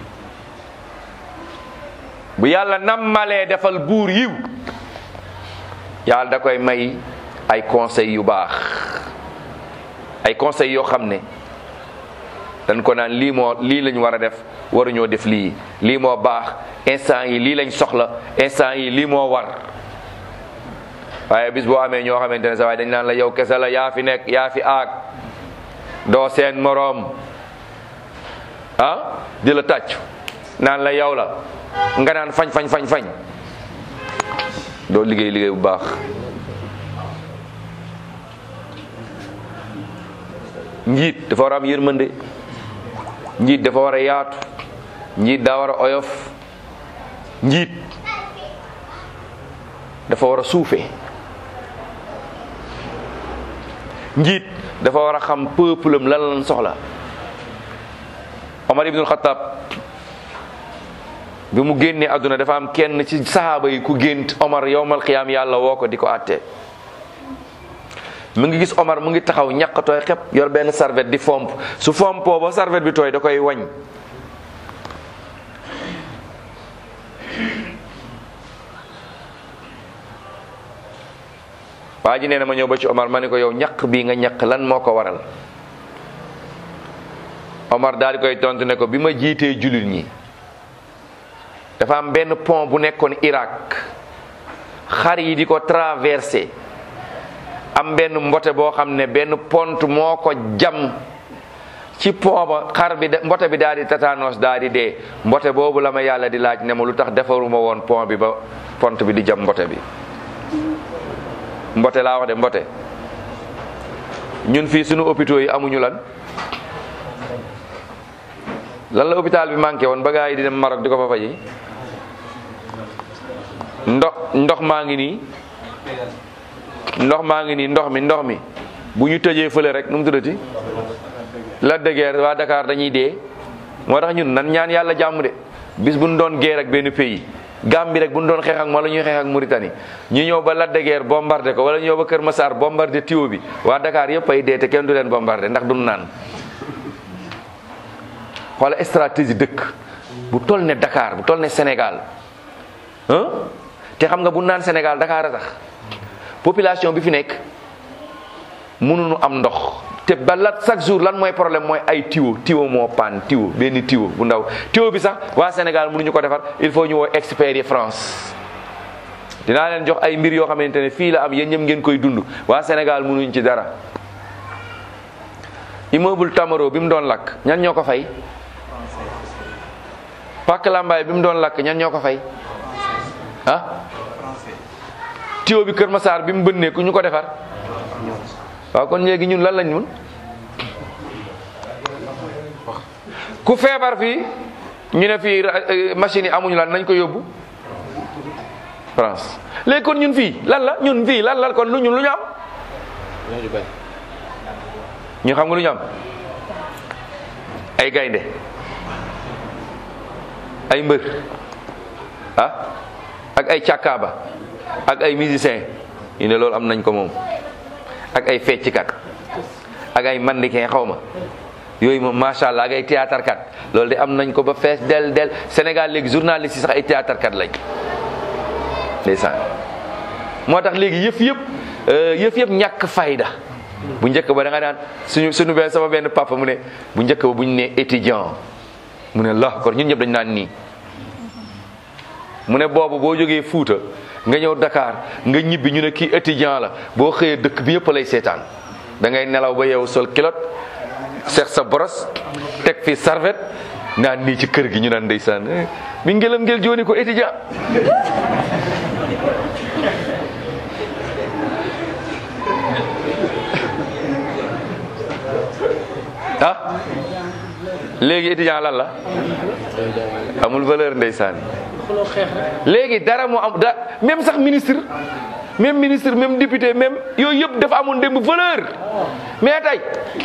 Speaker 1: bu yàlla nammalee defal buur yiw yàlla da koy may ay conseil yu baax ay conseil yoo xam ne dañ ko naan lii moo lii lañ war a def waruñoo def lii lii moo baax instant yi lii lañ soxla instant yi lii moo war waaye bis boo amee ñoo xamante ne sa waaye dañ naan la yow kese la yaa fi nekk yaa fi aag doo seen moroom ah di la tàcc naan la yow la nga naan fañ fañ fañ fañ doo liggéey liggéey bu baax njiit dafa war a am yërmande njiit dafa war a yaatu njiit daa war a oyof njiit dafa war a suufe njiit dafa war a xam peuple am lan lan soxla Omar ibnul Xattaab bi mu génnee àdduna dafa am kenn ci sahaaba yi ku gént Omar yowmal qiyaam yàlla woo ko di ko àtte mu ngi gis Omar mu ngi taxaw ñàkk tooy xep yor benn serviette di fomp su fompoo ba serviette bi tooy da koy wañ waa ji nee na ma ñëw ba ci Omar ma ne ko yow ñaq bii nga ñaq lan moo ko waral Omar daal di koy tontu ne ko bi ma jiitee jullit ñi dafa am benn pont bu nekkoon Irak xar yi di ko traversé am benn mbote boo xam ne benn pont moo ko jam ci pont ba xar bi mbote bi daal di tatanos daal di dee mbote boobu la ma yàlla di laaj ne ma lu tax defaruma woon pont bi ba pont bi di jam mbote bi mbote laa wax de mbote ñun fii sunu hôpitaux yi amuñu lan lan la hôpital bi manqué woon ba gaa yi di dem Maroc di ko fa faji ndox ndox maa ngi nii ndox maa ngi nii ndox mi ndox mi bu ñu tëjee fële rek nu mu tuddati la de guerre waa Dakar dañuy dee moo tax ñun nan ñaan yàlla jàmm de bis bu ñu doon guerre ak benn pays Gambie rek bu ñu doon xeex ak wala ñuy xeex ak Mauritanie ñu ñëw ba Lac de Guiers bombardé ko wala ñu ñëw ba Kër Massar bombardé tuyau bi waa Dakar yëpp ay dee te kenn du leen bombardé ndax duñ naan xoola stratégie dëkk bu toll ne Dakar bu toll ne Sénégal ah te xam nga bu naan Sénégal Dakar a tax population bi fi nekk mënuñu am ndox te ba la chaque jour lan mooy problème mooy ay tiwo tiwo moo paan tiwo benn tiwo bu ndaw tiwo bi sax waa Sénégal mënuñu ko defar il faut ñu woo experts yi France dinaa leen jox ay mbir yoo xamante ne fii la am yéen ñëpp ngeen koy dund waa Sénégal mënuñ ci dara immeuble Tamaro bi mu doon lakk ñan ñoo ko fay Pàkk Lambaay bi mu doon lakk ñan ñoo ko fay ah tiwo bi Kër Massar bi mu bënnee ku ñu ko defar waaw kon léegi ñun lan lañ mun ku feebar fii ñu ne fii machine yi amuñu lan nañ ko yóbbu France léegi kon ñun fii lan la ñun fii lan la kon lu ñun lu ñu am ñu xam nga lu ñu am ay gaynde ay mbër ah ak ay càkkaaba ak ay musicien ñu ne loolu am nañ ko moom ak ay fecckat ak ay mannequin xaw ma yooyu moom macha allah ak ay théâtre kat loolu de am nañ ko ba fees del del Sénégal léegi journaliste yi sax ay théâtre kat lañ ndeysaan moo tax léegi yëf yëpp yëf yëpp ñàkk fayda bu njëkk ba da nga daan suñu suñu benn sama benn papa mu ne bu njëkk ba bu ñu nee étudiant mu ne la kon ñun ñëpp dañ naan nii mu ne boobu boo jógee Fuuta nga ñëw Dakar nga ñibbi ñu ne kii étudiant la boo xëyee dëkk bi yëpp lay seetaan da ngay nelaw ba yow sol kilot seex sa boros teg fi sarvet naan nii ci kër gi ñu naan ndeysaan mi ngelam ngel jooni ko étudiant ah léegi étudiant lan la amul valeur ndeysaan léegi dara moo am da même sax ministre même ministre même député même yooyu yëpp dafa amoon démb valeur mais tey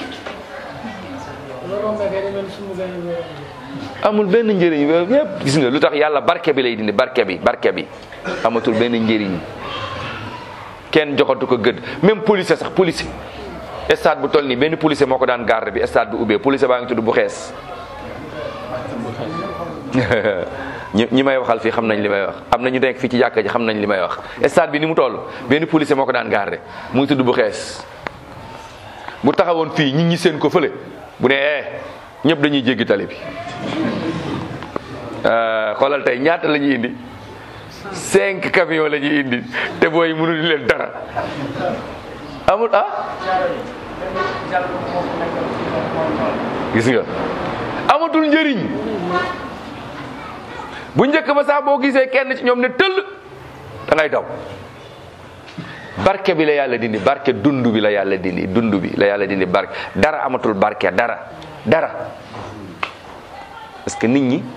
Speaker 1: amul benn njëriñ yëpp gis nga lu tax yàlla barke bi lay dindi barke bi barke bi amatul benn njëriñ kenn joxatu ko gëdd même policier sax policier stade bu toll nii benn policier moo ko daan garde bi stade bi ubbee policier baa ngi tudd bu xees ñi ñi may waxal fii xam nañ li may wax am na ñu nekk fii ci jàkka ji xam nañ li may wax stade bi ni mu toll benn policier moo ko daan garde mu ngi tudd bu xees bu taxawoon fii ñi ñi seen ko fële bu ne eh ñëpp dañuy jéggi tali bi xoolal tey ñaata la ñuy indi cinq camions la ñuy indi te booy mënuñu leen dara amul ah gis nga amatul njëriñ bu njëkk ba sax boo gisee kenn ci ñoom ne tëll da ngay daw barke bi la yàlla dindi barke dund bi la yàlla dindi dund bi la yàlla dindi barke dara amatul barke dara dara parce que nit ñi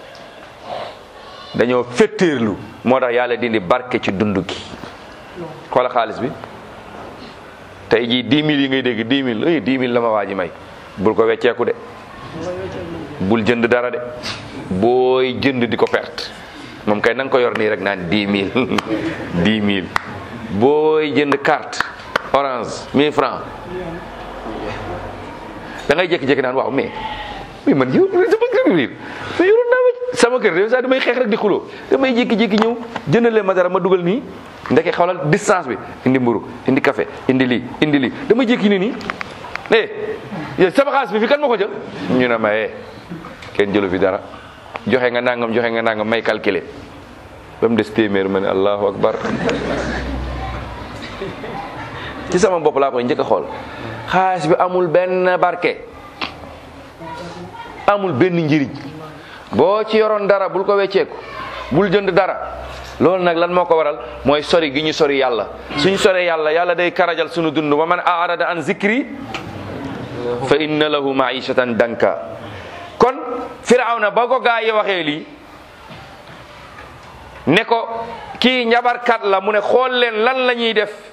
Speaker 1: dañoo fetteerlu moo tax yàlla dindi barke ci dund gi xoola xaalis bi tey jii dix mille yi ngay dégg dix mille ay dix mille la ma waa ji may bul ko wecceeku de bul jënd dara de booy jënd di ko perte moom kay na nga ko yor nii rek naan dix mille dix mille booy jënd carte orange mille francs da ngay jékki-jékki naan waaw mais mais man yow sama kër biir te yoroon naa ma sama kër de saa damay xeex rek di xuloo damay jékki-jékki ñëw jëndalee ma dara ma dugal nii ndeke xawlal distance bi indi mburu indi café indi lii indi lii damay jékki ni nii eh yow sama xaalis bi fi kan ma ko jël ñu ne ma eh kenn jëlu fi dara joxe nga nangam joxe nga nangam may calculer ba mu des téeméer ma ne allahu akbar ci sama bopp laa koy njëkk a xool xaalis bi amul benn barke amul benn njëriñ boo ci yoroon dara bul ko wecceeku bul jënd dara loolu nag lan moo ko waral mooy sori gi ñu sori yàlla suñ sori yàlla yàlla day karajal sunu dund wa man arada an zikri fa inna lahu maishatan danka kon firawna ba ko gaa yi waxee lii ne ko kii njabarkat la mu ne xool leen lan la ñuy def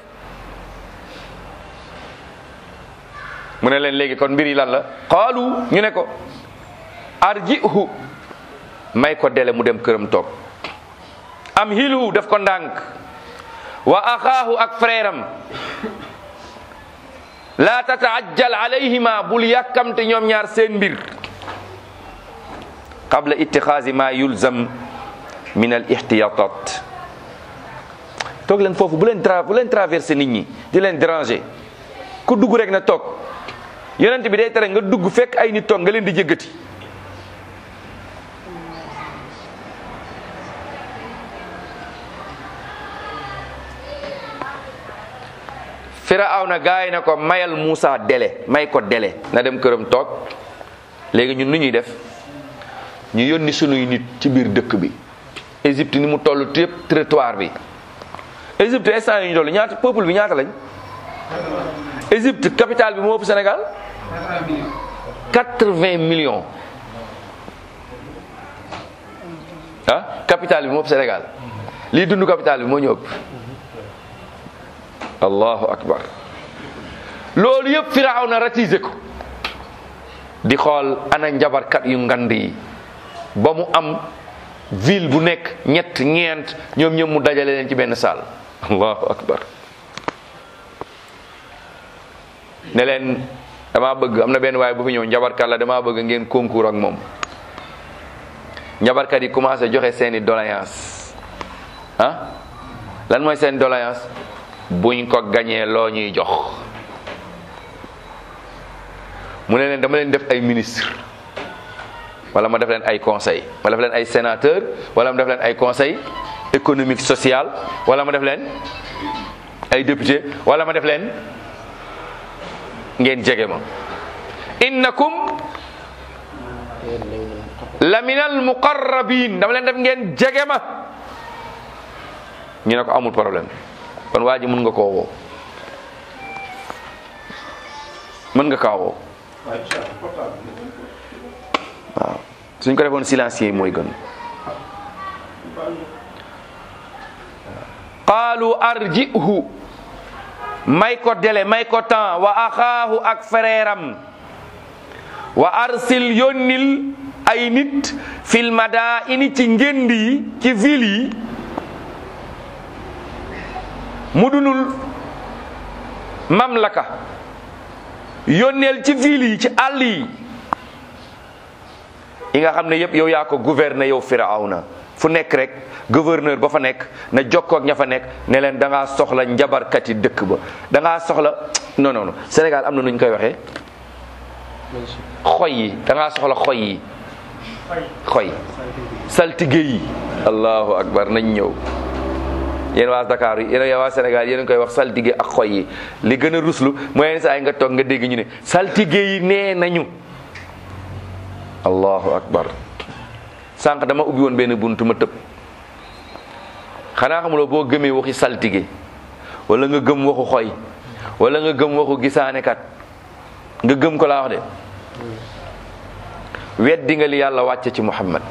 Speaker 1: mu ne leen léegi kon mbir yi lan la qaalu ñu ne ko arjihu may ko dele mu dem këram toog am hilhu def ko ndànk wa axaahu ak frère am la tataajjal alayhima bul yàkkamte ñoom ñaar seen mbir qabla ittixaasi ma yulzam min al ihtiyatat toog leen foofu bu leen tra bu leen traversé nit ñi di leen déranger ku dugg rek na toog yonent bi day tere nga dugg fekk ay nit toog nga leen di jëggati Firawna gaay na ko mayal Muusa délai may ko délai na dem këram toog léegi ñun nu ñuy def ñu yónni sunuy nit ci biir dëkk bi Égypte ni mu toll yëpp territoire bi Égypte instant yi ñu toll ñaata peuple bi ñaata lañ Égypte capitale bi moo ëpp Sénégal quatre-vingts millions ah capitale bi moo ëpp Sénégal lii dund capitale bi moo ñu ëpp allahu akbar loolu yëpp Firawna ratisé ko di xool ana njabarkat yu ngand yi ba mu am ville bu nekk ñett ñeent ñoom ñoom mu dajale leen ci benn salle allahu akbar ne leen damaa bëgg am na benn waaye bu fi ñëw njabarkat la damaa bëgg ngeen concours ak moom njabarkat yi commencé joxe seeni doléance ah lan mooy seen doléance buñ ko gañee loo ñuy jox mu ne leen dama leen def ay ministre wala ma def leen ay conseil ma def leen ay sénateur wala ma def leen ay conseil économique social wala ma def leen ay député wala ma def leen ngeen jege ma innakum la minal muqarrabin dama leen def ngeen jege ma ñu ne ko amul problème kon waa ji mën nga koo woo mën nga kaa woo waaw suñ ko defoon silencieux mooy gën qaalu arjihu may ko délai may ko temps wa axaahu ak frère am wa arsil yónnil ay nit fil madaini ci ngénd yi ci ville yi mudunul mamlaka yónneel ci ville yi ci àll yi yi nga xam ne yëpp yow yaa ko gouverner yow Firawna fu nekk rek gouverneur ba fa nekk na jokkoo ak ña fa nekk ne leen da ngaa soxla njabarkat yi dëkk ba da ngaa soxla non non non Sénégal am na nu ñu koy waxee xoy yi da ngaa soxla xoy yi xoy saltige yi allahu akbar nañ ñëw yéen waa Dakar yi yéen waa Sénégal yéen a koy wax saltige ak xoy yi li gën a ruslu mooy yenn saa yi nga toog nga dégg ñu ne saltige yi nee nañu allahu akbar sànq dama ubbi woon benn buntu ma tëb xanaa xamuloo boo gëmee waxi saltige wala nga gëm waxu xoy wala nga gëm waxu gisaanekat nga gëm ko laa wax de weddi nga li yàlla wàcce ci Muhammad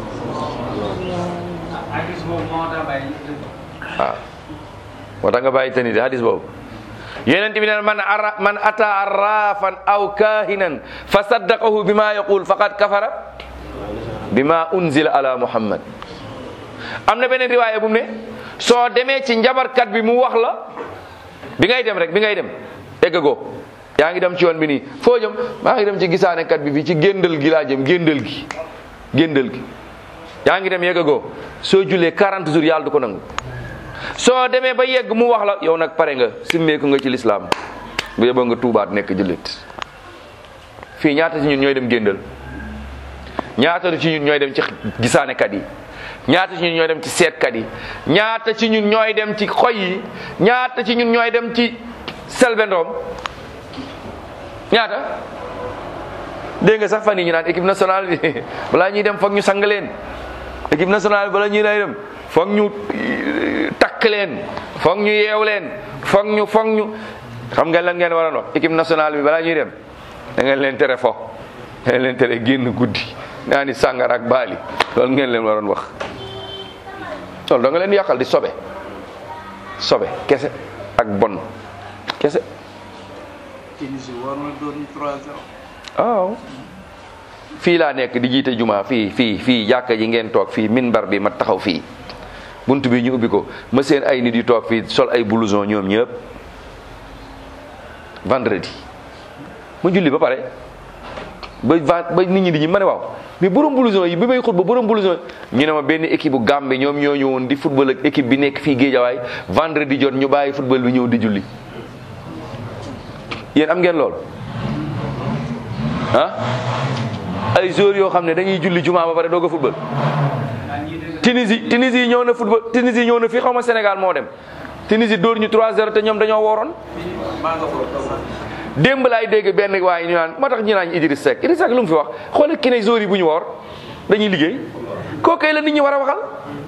Speaker 4: hadis boobu moo tax bàyyi
Speaker 1: waaw moo tax nga bàyyi tani de hadis boobu yonent bi neen man ara man ata arrafan aw kahinan fa saddaqahu bima yaqul faqad kafara bima unzila ala muhammad am na beneen riwaaya bu mu ne soo demee ci njabarkat bi mu wax la bi ngay dem rek bi ngay dem eggagoo yaa ngi dem ci yoon bi nii foo jëm maa ngi dem ci gisaanekat bi fii ci géndal gi laa jëm géndal gi géndal gi yaa ngi dem yeggagoo soo jullee 40 jours yàlla du ko nangu soo demee ba yegg mu wax la yow nag pare nga simmeeku nga ci lislaam bu yeboo nga tuubaat nekk jullit fii ñaata ci ñun ñooy dem géndal ñaata ci ñun ñooy dem ci gisaanekat yi ñaata ci ñun ñooy dem ci seetkat yi ñaata ci ñun ñooy dem ci xoy yi ñaata ci ñun ñooy dem ci selbendoom ñaata dégg nga sax fan yi ñu naan équipe nationale bi balaa ñuy dem foog ñu sang leen équipe nationale bi balaa ñuy lay dem foog ñu takk leen foog ñu yeew leen foog ñu foog ñu xam nga lan ngeen waroon wax équipe nationale bi balaa ñuy dem da ngeen leen tere fo da ngeen leen tere génn guddi naa ni sàngara ak baali loolu ngeen leen waroon wax loolu da nga leen yàqal di sobe sobe kese ak bon kese
Speaker 2: Tunisie war na doon 3-0
Speaker 1: waaw fii laa nekk di jiite juma fii fii fii jàkka ji ngeen toog fii minbar bi ma taxaw fii bunt bi ñu ubbi ko ma seen ay nit yu toog fii sol ay blouson ñoom ñëpp vendredi ma julli ba pare ba va- ba nit ñi di ñu ma ne waaw mais borom blouson yi bi may xut ba borom blouson ñu ne ma benn équipe bu Gambie ñoom ñoo ñëwoon di football ak équipe bi nekk fii Géejawaay vendredi jot ñu bàyyi football bi ñëw di julli yéen am ngeen lool ah ay joueurs yoo xam ne dañuy julli juma ba pare doog a football Tunisie Tunisie ñëw na football Tunisie ñëw na fii xaw ma Sénégal moo dem Tunisie dóor ñu 3-0 te ñoom dañoo wooroon
Speaker 2: maa nga fa
Speaker 1: démb laay dégg benn waaye ñu naan moo tax ñu naan Idriss Seck Idriss Seck lu mu fi wax xoolal ki ne joueurs yi bu ñu woor dañuy liggéey kooku la nit ñi war a waxal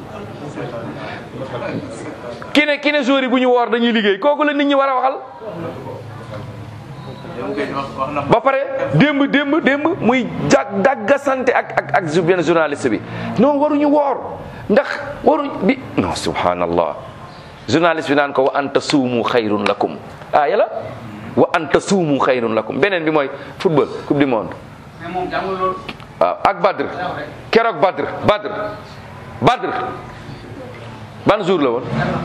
Speaker 1: ki ne ki ne joueurs yi bu ñu woor dañuy liggéey kooku la nit ñi war a waxal
Speaker 2: yow kay wax wax na
Speaker 1: ba pare démb démb démb muy jag dagga sante ak ak ak ju- benn journaliste bi non waruñu woor ndax waruñ bi non subhanallah journaliste bi naan ko wa anta suumu xayrun lakum aaya la wa anta suumu xayrun lakum beneen bi mooy football coupe du monde
Speaker 4: mais moom jàngul loolu.
Speaker 1: waaw ak Badr keroog Badr Badr Badr ban jour la woon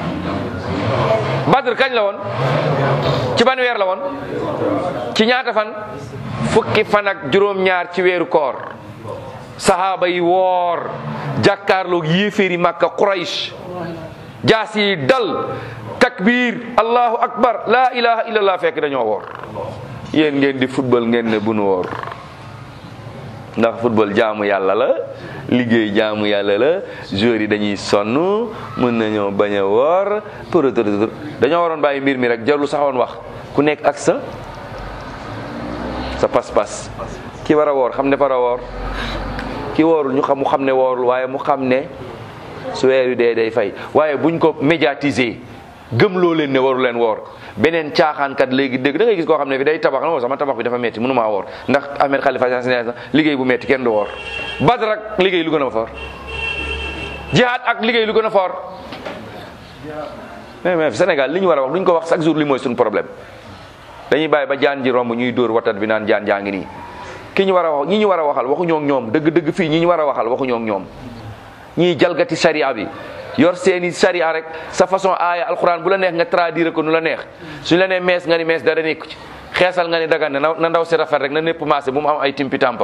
Speaker 1: Badr kañ la woon ci ban weer la woon ci ñaata fan fukki fan ak juróom-ñaar ci weeru koor sahaaba yi woor jàkkaarloog yéeféeri Makka Quraysh jaas yi dal takbir allahu akbar la ilaha illallah fekk dañoo woor yéen ngeen di football ngeen ne bu nu woor ndax football jaamu yàlla la liggéey jaamu yàlla la joueurs yi dañuy sonn mën nañoo bañ a woor pour dañoo waroon bàyyi mbir mi rek jarul sax woon wax ku nekk ak sa sa pas-pas ki war a woor xam ne war a woor ki woorul ñu xam mu xam ne woorul waaye mu xam ne su weer wi dee day fay waaye buñ ko médiatiser gëm loo leen ne waru leen woor beneen caaxaankat léegi dégg da ngay gis koo xam ne bi day tabax na sama tabax bi dafa metti mënumaa woor ndax Ahmed Khalifa Niass nee na liggéey bu metti kenn du woor Badr ak liggéey lu gën a foor jihaad ak liggéey lu gën a foor mais mais Sénégal li ñu war a wax duñ ko wax chaque jour li mooy suñu problème dañuy bàyyi ba jaan ji romb ñuy dóor watat bi naan jaan jaa ngi nii ki ñu war a wax ñi ñu war a waxal waxuñoo ak ñoom dëgg dëgg fii ñi ñu war a waxal waxuñoo ak ñoom ñiy jalgati sharia bi yor seeni sharia rek sa façon aaya alquran bu la neex nga traduire ko nu la neex suñu la nee mees nga ni mees dara nekku ci xeesal nga ni dagan na na ndaw si rafet rek na népp maase bu mu am ay timpi tampa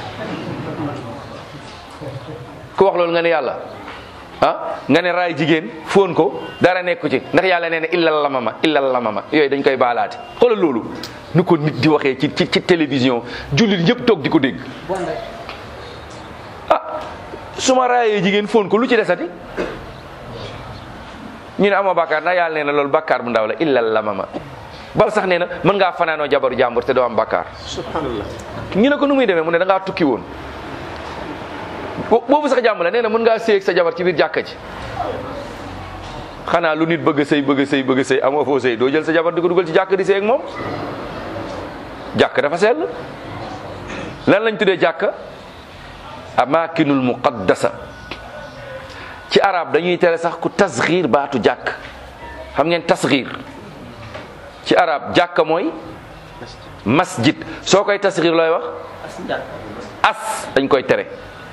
Speaker 1: ku wax loolu nga ne yàlla ah nga ne raay jigéen fóon ko dara nekku ci ndax yàlla nee na illal lamama illal lamama yooyu dañ koy baalaate xoolal loolu nu ko nit di waxee ci ci ci télévision jullit ñëpp toog di ko dégg ah su ma raayee jigéen fóon ko lu ci desati ñu ne amoo bàkkaar ndax yàlla nee na loolu bàkkaar bu ndaw la illal lamama bal sax nee na mën ngaa fanaanoo jabaru jàmbur te doo am bàkkaar ñu ne ko nu muy demee mu ne da ngaa tukki woon bo- boobu sax jàmm la nee na mën ngaa séy ak sa jabar ci biir jàkka ji xanaa lu nit bëgg a sëy bëgg a sëy bëgg a sëy amoo foo sëy doo jël sa jabar di ko dugal ci jàkk di sëy ak moom jàkk dafa sell lan lañ tuddee jàkk amakinul muqaddasa ci arab dañuy tere sax ku tasxiir baatu jàkk xam ngeen tasxiir ci arab jàkka mooy masjid soo koy tasxiir looy wax as dañ koy tere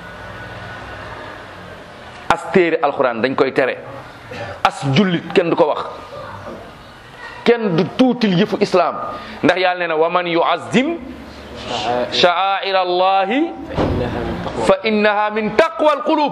Speaker 1: as téere alxuraan dañ koy tere as jullit kenn du ko wax kenn du tuutil yëfu islaam ndax yàlla nee na wa man yuazim sha'air allahi fa innaha min taqwa alqulub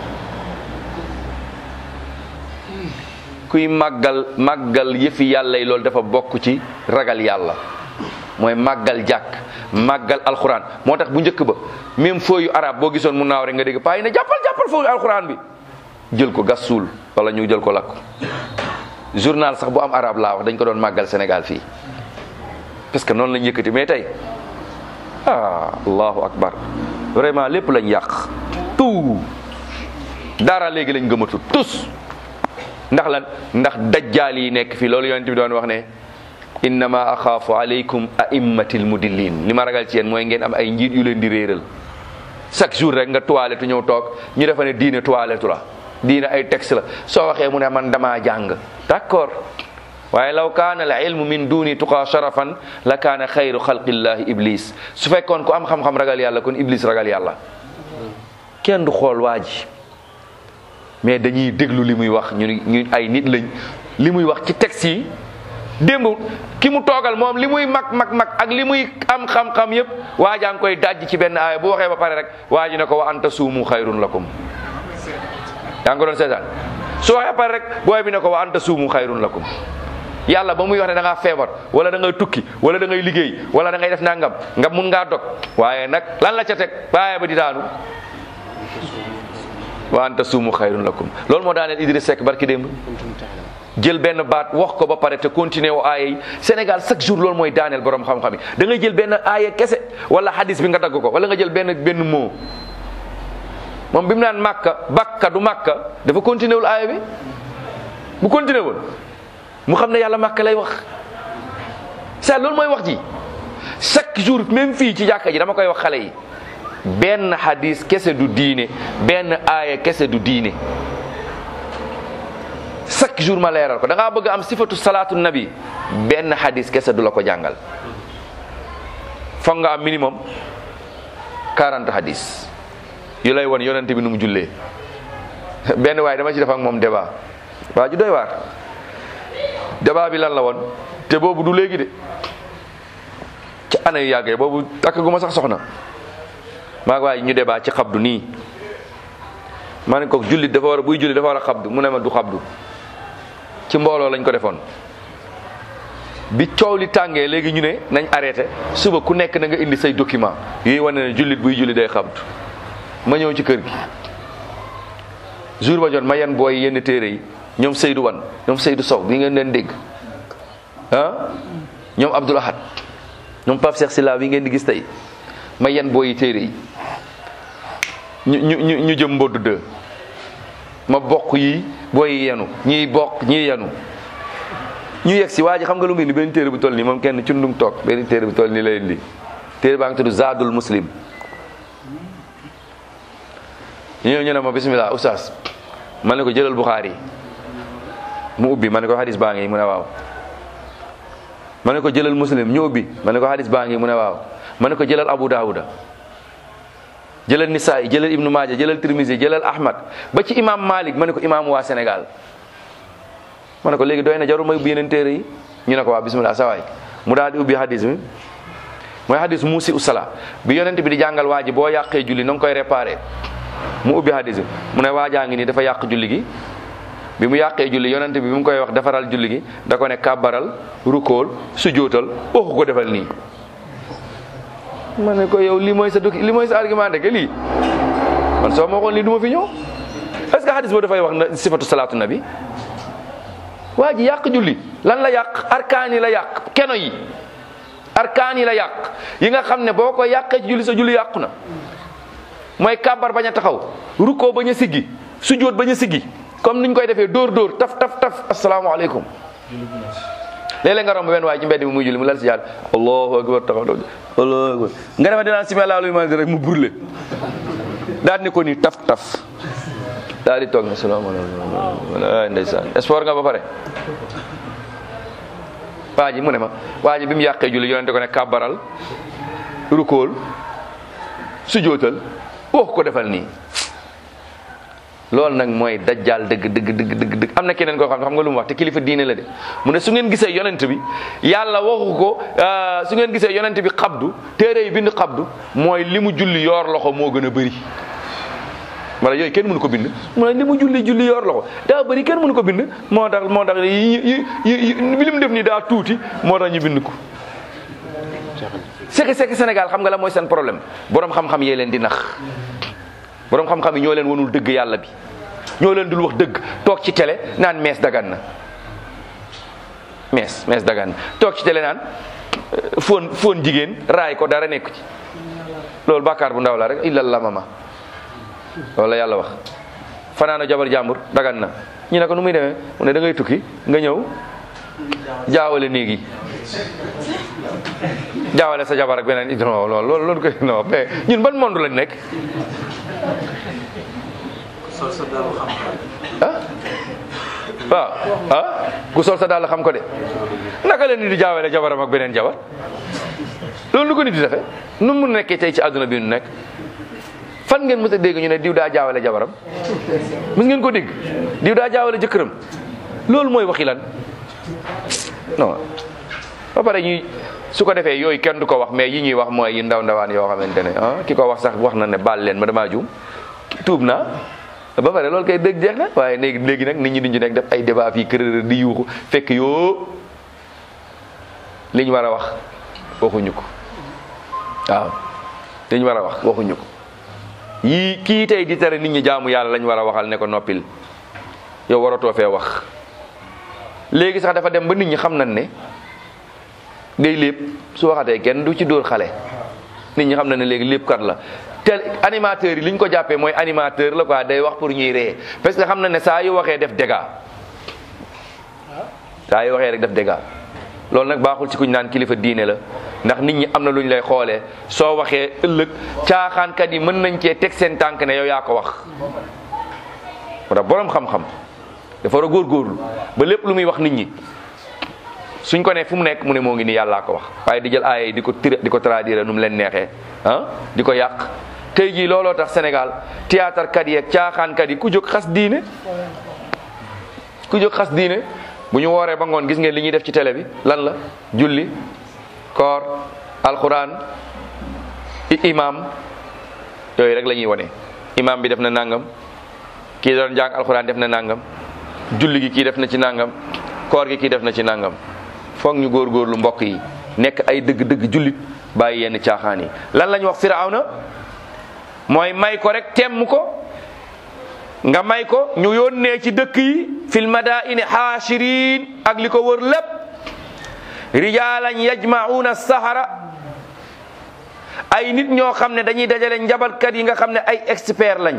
Speaker 1: kuy màggal màggal yëfi yàlla yi loolu dafa bokk ci ragal yàlla mooy màggal jàkk màggal alxuraan moo tax bu njëkk ba même fooyu arab boo gisoon mu naaw rek nga dégg paa yi ne jàppal jàppal fooyu alxuraan bi jël ko gas suul wala ñu jël ko lakk journal sax bu am arab laa wax dañ ko doon màggal Sénégal fii parce que noonu lañ yëkkati mais tey ah allahu akbar vraiment lépp lañ yàq tout dara léegi lañ gëmatu tous ndax lan ndax dajjaal yi nekk fii loolu yonent bi doon wax ne innama axaafu alaykum aimmatil mudillin li ma ragal ci yéen mooy ngeen am ay njiit yu leen di réeral chaque jour rek nga toilette ñëw toog ñu defa ne diine toilette la diine ay texte la soo waxee mu ne man damaa jàng d'accord waaye law kaana al ilmu min duni tuqaa sharafan la kaana xayru xalqillahi iblis su fekkoon ku am xam-xam ragal yàlla kon iblis ragal yàlla kenn du xool waa ji mais dañuy déglu li muy wax ñu ñu ay nit lañ li muy wax ci texte yi démb ki mu toogal moom li muy mag mag mag ak li muy am xam-xam yépp waa jaa ngi koy dajj ci benn aaya bu waxee ba pare rek waa ji ne ko wa anta suumu xayrun lakum yaa ngi ko doon seetaan su waxee ba pare rek booy bi ne ko wa anta suumu xayrun lakum yàlla ba muy wax ne da ngaa feebar wala da ngay tukki wala da ngay liggéey wala da ngay def nangam nga mun ngaa dog waaye nag lan la ca teg aaya ba di daanu wa anta suumu xayrun lakum loolu moo daaneel Idriss Seck barki démb jël benn baat wax ko ba pare te continuer wu aaya yi Sénégal chaque jour loolu mooy daaneel borom xam-xam yi da ngay jël benn aaya kese wala hadis bi nga dagg ko wala nga jël benn benn mot moom bi mu naan màkka bakka du màkka dafa continuer wul aaya bi bu continuer woon mu xam ne yàlla màkka lay wax ça loolu mooy wax ji chaque jour même fii ci jàkka ji dama koy wax xale yi benn hadis kese du diine benn aaya kese du diine chaque jour ma leeral ko da ngaa bëgg am sifatu salaatu nabi benn hadis kese du la ko jàngal foog nga am minimum 40 hadis yu lay won yonente bi nu mu jullee benn waaye dama ci def ak moom débat waa ju doy waar débat bi lan la woon te boobu du léegi de ci ana yu yàggee boobu takk gu ma sax soxna maa ngi waaye ñu débat ci xabdu nii ma ne ko jullit dafa war a buy jullit dafa war a xabdu mu ne ma du xabdu ci mbooloo lañ ko defoon bi coow li tàngee léegi ñu ne nañ arrêté suba ku nekk na nga indi say document yuy wane ne jullit buy julli day xabdu ma ñëw ci kër gi jour ba jot ma yenn booy yenn téere yi ñoom Seydou Wan ñoom Seydou Sow bi ngeen leen dégg ah ñoom Abdoul Ahad ñoom Pape Cheikh Silla bi ngeen di gis tey ma yenn booy yi téere yi ñu ñu ñu ñu jëm mboddu dë ma bokk yi booy yi yenu ñiy bokk ñiy yenu ñu yegg si waa ji xam nga lu mu indi benn téere bu toll nii moom kenn cundum toog benn téere bu toll nii lay indi téere baa ngi tudd Zadul Muslim ñu ñëw ñu ne ma bismillah oustaz ma ne ko jëlal Bukhari mu ubbi ma ne ko hadis baa ngi mu ne waaw ma ne ko jëlal muslim ñu ubbi ma ne ko hadis baa ngi mu ne waaw ma ne ko jëlal Abu Dawuda jëlal Nisaay jëlal Ibnu Maaja jëlal Tirmisi jëlal Ahmad ba ci imam Malik ma ne ko imam waa Sénégal ma ne ko léegi doy na jarul may ubbi yeneen téere yi ñu ne ko waa bismillah sawaay mu daal di ubbi hadis bi mooy hadis muusi usala bi yonent bi di jàngal waa ji boo yàqee julli na nga koy réparé mu ubbi hadis bi mu ne waajaa ngi nii dafa yàq julli gi bi mu yàqee julli yonent bi bi mu koy wax defaral julli gi da ko ne kàbbaral rukool sujootal waxu ko defal nii ma ne ko yow lii mooy sa doki lii mooy sa argument rek lii man soo ma waxoon lii du ma fi ñëw est-ce que hadis boo dafay wax na sifatu salaatu nabi waa ji yàq julli lan la yàq arkaan yi la yàq keno yi arkaan yi la yàq yi nga xam ne boo ko yàqee ci julli sa julli yàqu na mooy kàbbar bañ a taxaw rukkoo bañ a siggi sujjóot bañ a siggi comme niñ koy defee dóor dóor taf taf taf asalaamaaleykum léeg-léeg nga romb benn waaye ci mbedd mi muy julli mu lal si yàlla allahu akbar taxaw doo allahu akbar nga defa dinaan simi laa luy ma rek mu brûlé daal ni ko nii taf taf daal di toog ne salaamaaleykum ay ndeysaan sport nga ba pare waa ji mu ne ma waa ji bi mu yàqee julli yonente ko ne kàbbaral rukool sujootal wax ko defal nii loolu nag mooy dajjaal dëgg dëgg dëgg dëgg dëgg am na keneen koo xam ne xam nga lu mu wax te kilifa diine la de mu ne su ngeen gisee yonent bi yàlla waxu ko su ngeen gisee yonent bi xabdu téere yi bind xabdu mooy li mu julli yoor loxo moo gën a bëri wala yooyu kenn mënu ko bind mu ne li mu julli julli yoor loxo daa bëri kenn mënu ko bind moo tax moo tax yi yi li mu def nii daa tuuti moo tax ñu bind ko c'est que c'est que Sénégal xam nga la mooy seen problème borom xam-xam yee leen di nax borom xam-xam yi ñoo leen wanul dëgg yàlla bi ñoo leen dul wax dëgg toog ci télé naan mees dagan na mees mees dagan na toog ci télé naan foon foon jigéen raay ko dara nekku ci loolu bàkkaar bu ndaw la rek illa la mama loolu la yàlla wax fanaana jabar jàmbur dagan na ñu ne ko nu muy demee mu ne da ngay tukki nga ñëw jaawale néeg yi jaawale sa jabar ak beneen non non loolu loolu koy non mais ñun ban monde lañ nekk
Speaker 2: sol sa dalu xam-xam
Speaker 1: ah waaw ah ku sol sa daal xam ko de naka la nit di jaawale jabaram ak beneen jabar loolu lu ko nit di defee nu mu nekkee tey ci àdduna bi nu nekk fan ngeen mës a dégg ñu ne diw daa jaawale jabaram mës ngeen ko dégg diw daa jaawale jëkkëram loolu mooy waxi lan non ba pare ñuy su ko defee yooyu kenn du ko wax mais yi ñuy wax mooy yi ndaw ndawaan yoo xamante ne ah ki ko wax sax wax na ne baal leen ma damaa juum tuub naa ba pare loolu kay dëgg jeex na waaye léegi léegi nag nit ñi duñu nekk def ay débat fii kër di yuuxu fekk yoo li ñu war a wax waxuñu ko waaw li ñu war a wax waxuñu ko yii kii tey di tere nit ñi jaamu yàlla lañ war a waxal ne ko noppil yow waratoo fee wax léegi sax dafa dem ba nit ñi xam nañ ne day lépp su waxatee kenn du ci dóor xale nit ñi xam na ne léegi lépp kat la te animateurs yi li ñu ko jàppee mooy animateur la quoi day wax pour ñuy ree parce que xam na ne saa yu waxee def dégâts saa yu waxee rek def dégâts loolu nag baaxul ci kuñ naan kilifa diine la ndax nit ñi am na lu ñu lay xoolee soo waxee ëllëg caaxaankat yi mën nañ cee teg seen tànk ne yow yaa ko wax moo tax borom xam-xam dafa war a góorgóorlu ba lépp lu muy wax nit ñi suñ ko ne fu mu nekk mu ne moo ngi nii yàllaa ko wax waaye di jël aaya yi di ko tira di ko traduire nu mu leen neexee ah di ko yàq tey jii looloo tax Sénégal théâtre kat yi ak caaxaankat yi ku jóg xas diine ku jóg xas diine bu ñu wooree ba ngoon gis ngeen li ñuy def ci télé bi lan la julli koor alquran imam yooyu rek la ñuy wone imam bi def na nangam kii doon jàng alquran def na nangam julli gi kii def na ci nangam koor gi kii def na ci nangam foog ñu góorgóorlu mbokk yi nekk ay dëgg-dëgg jullit bàyyi yenn caaxaan yi lan la ñu wax firawna mooy may ko rek temm ko nga may ko ñu yónnee ci dëkk yi fil madaini haashirin ak li ko wër lépp rijalan yajmauna sahara ay nit ñoo xam ne dañuy dajale njabalkat yi nga xam ne ay expert lañ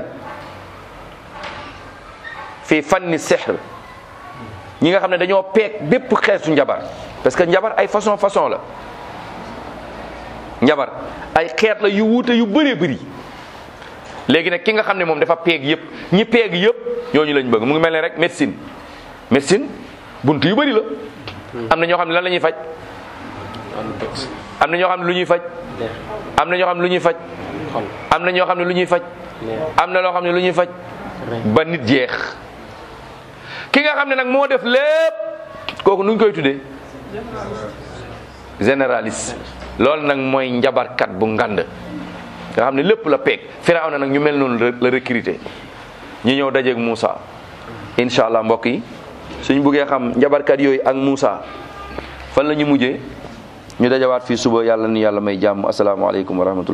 Speaker 1: fi fanni sihr ñi nga xam ne dañoo peeg bépp xeetu njabar parce que njabar ay façon façon la njabar ay xeet la yu wuute yu bëree bëri léegi nag ki nga xam ne moom dafa peeg yëpp ñi peeg yëpp ñooñu lañ bëgg mu ngi mel ne rek médecine médecine bunt yu bëri la am na ñoo xam ne lan la ñuy faj am na ñoo xam ne lu ñuy faj am na ñoo xam ne lu ñuy faj am na ñoo xam ne lu ñuy faj am na loo xam ne lu ñuy faj ba nit jeex ki nga xam ne nag moo def lépp kooku nuñ koy tuddee généraliste loolu nag mooy njabarkat bu ngand nga xam ne lépp la peeg Firawna nag ñu mel noonu la recruter ñu ñëw dajeeg Moussa incha allah mbokk yi suñ buggee xam njabarkat yooyu ak Moussa fan la ñu mujjee ñu dajawaat fii suba yàlla ni yàlla may jàmm asalaamaaleykum wa rahmatullah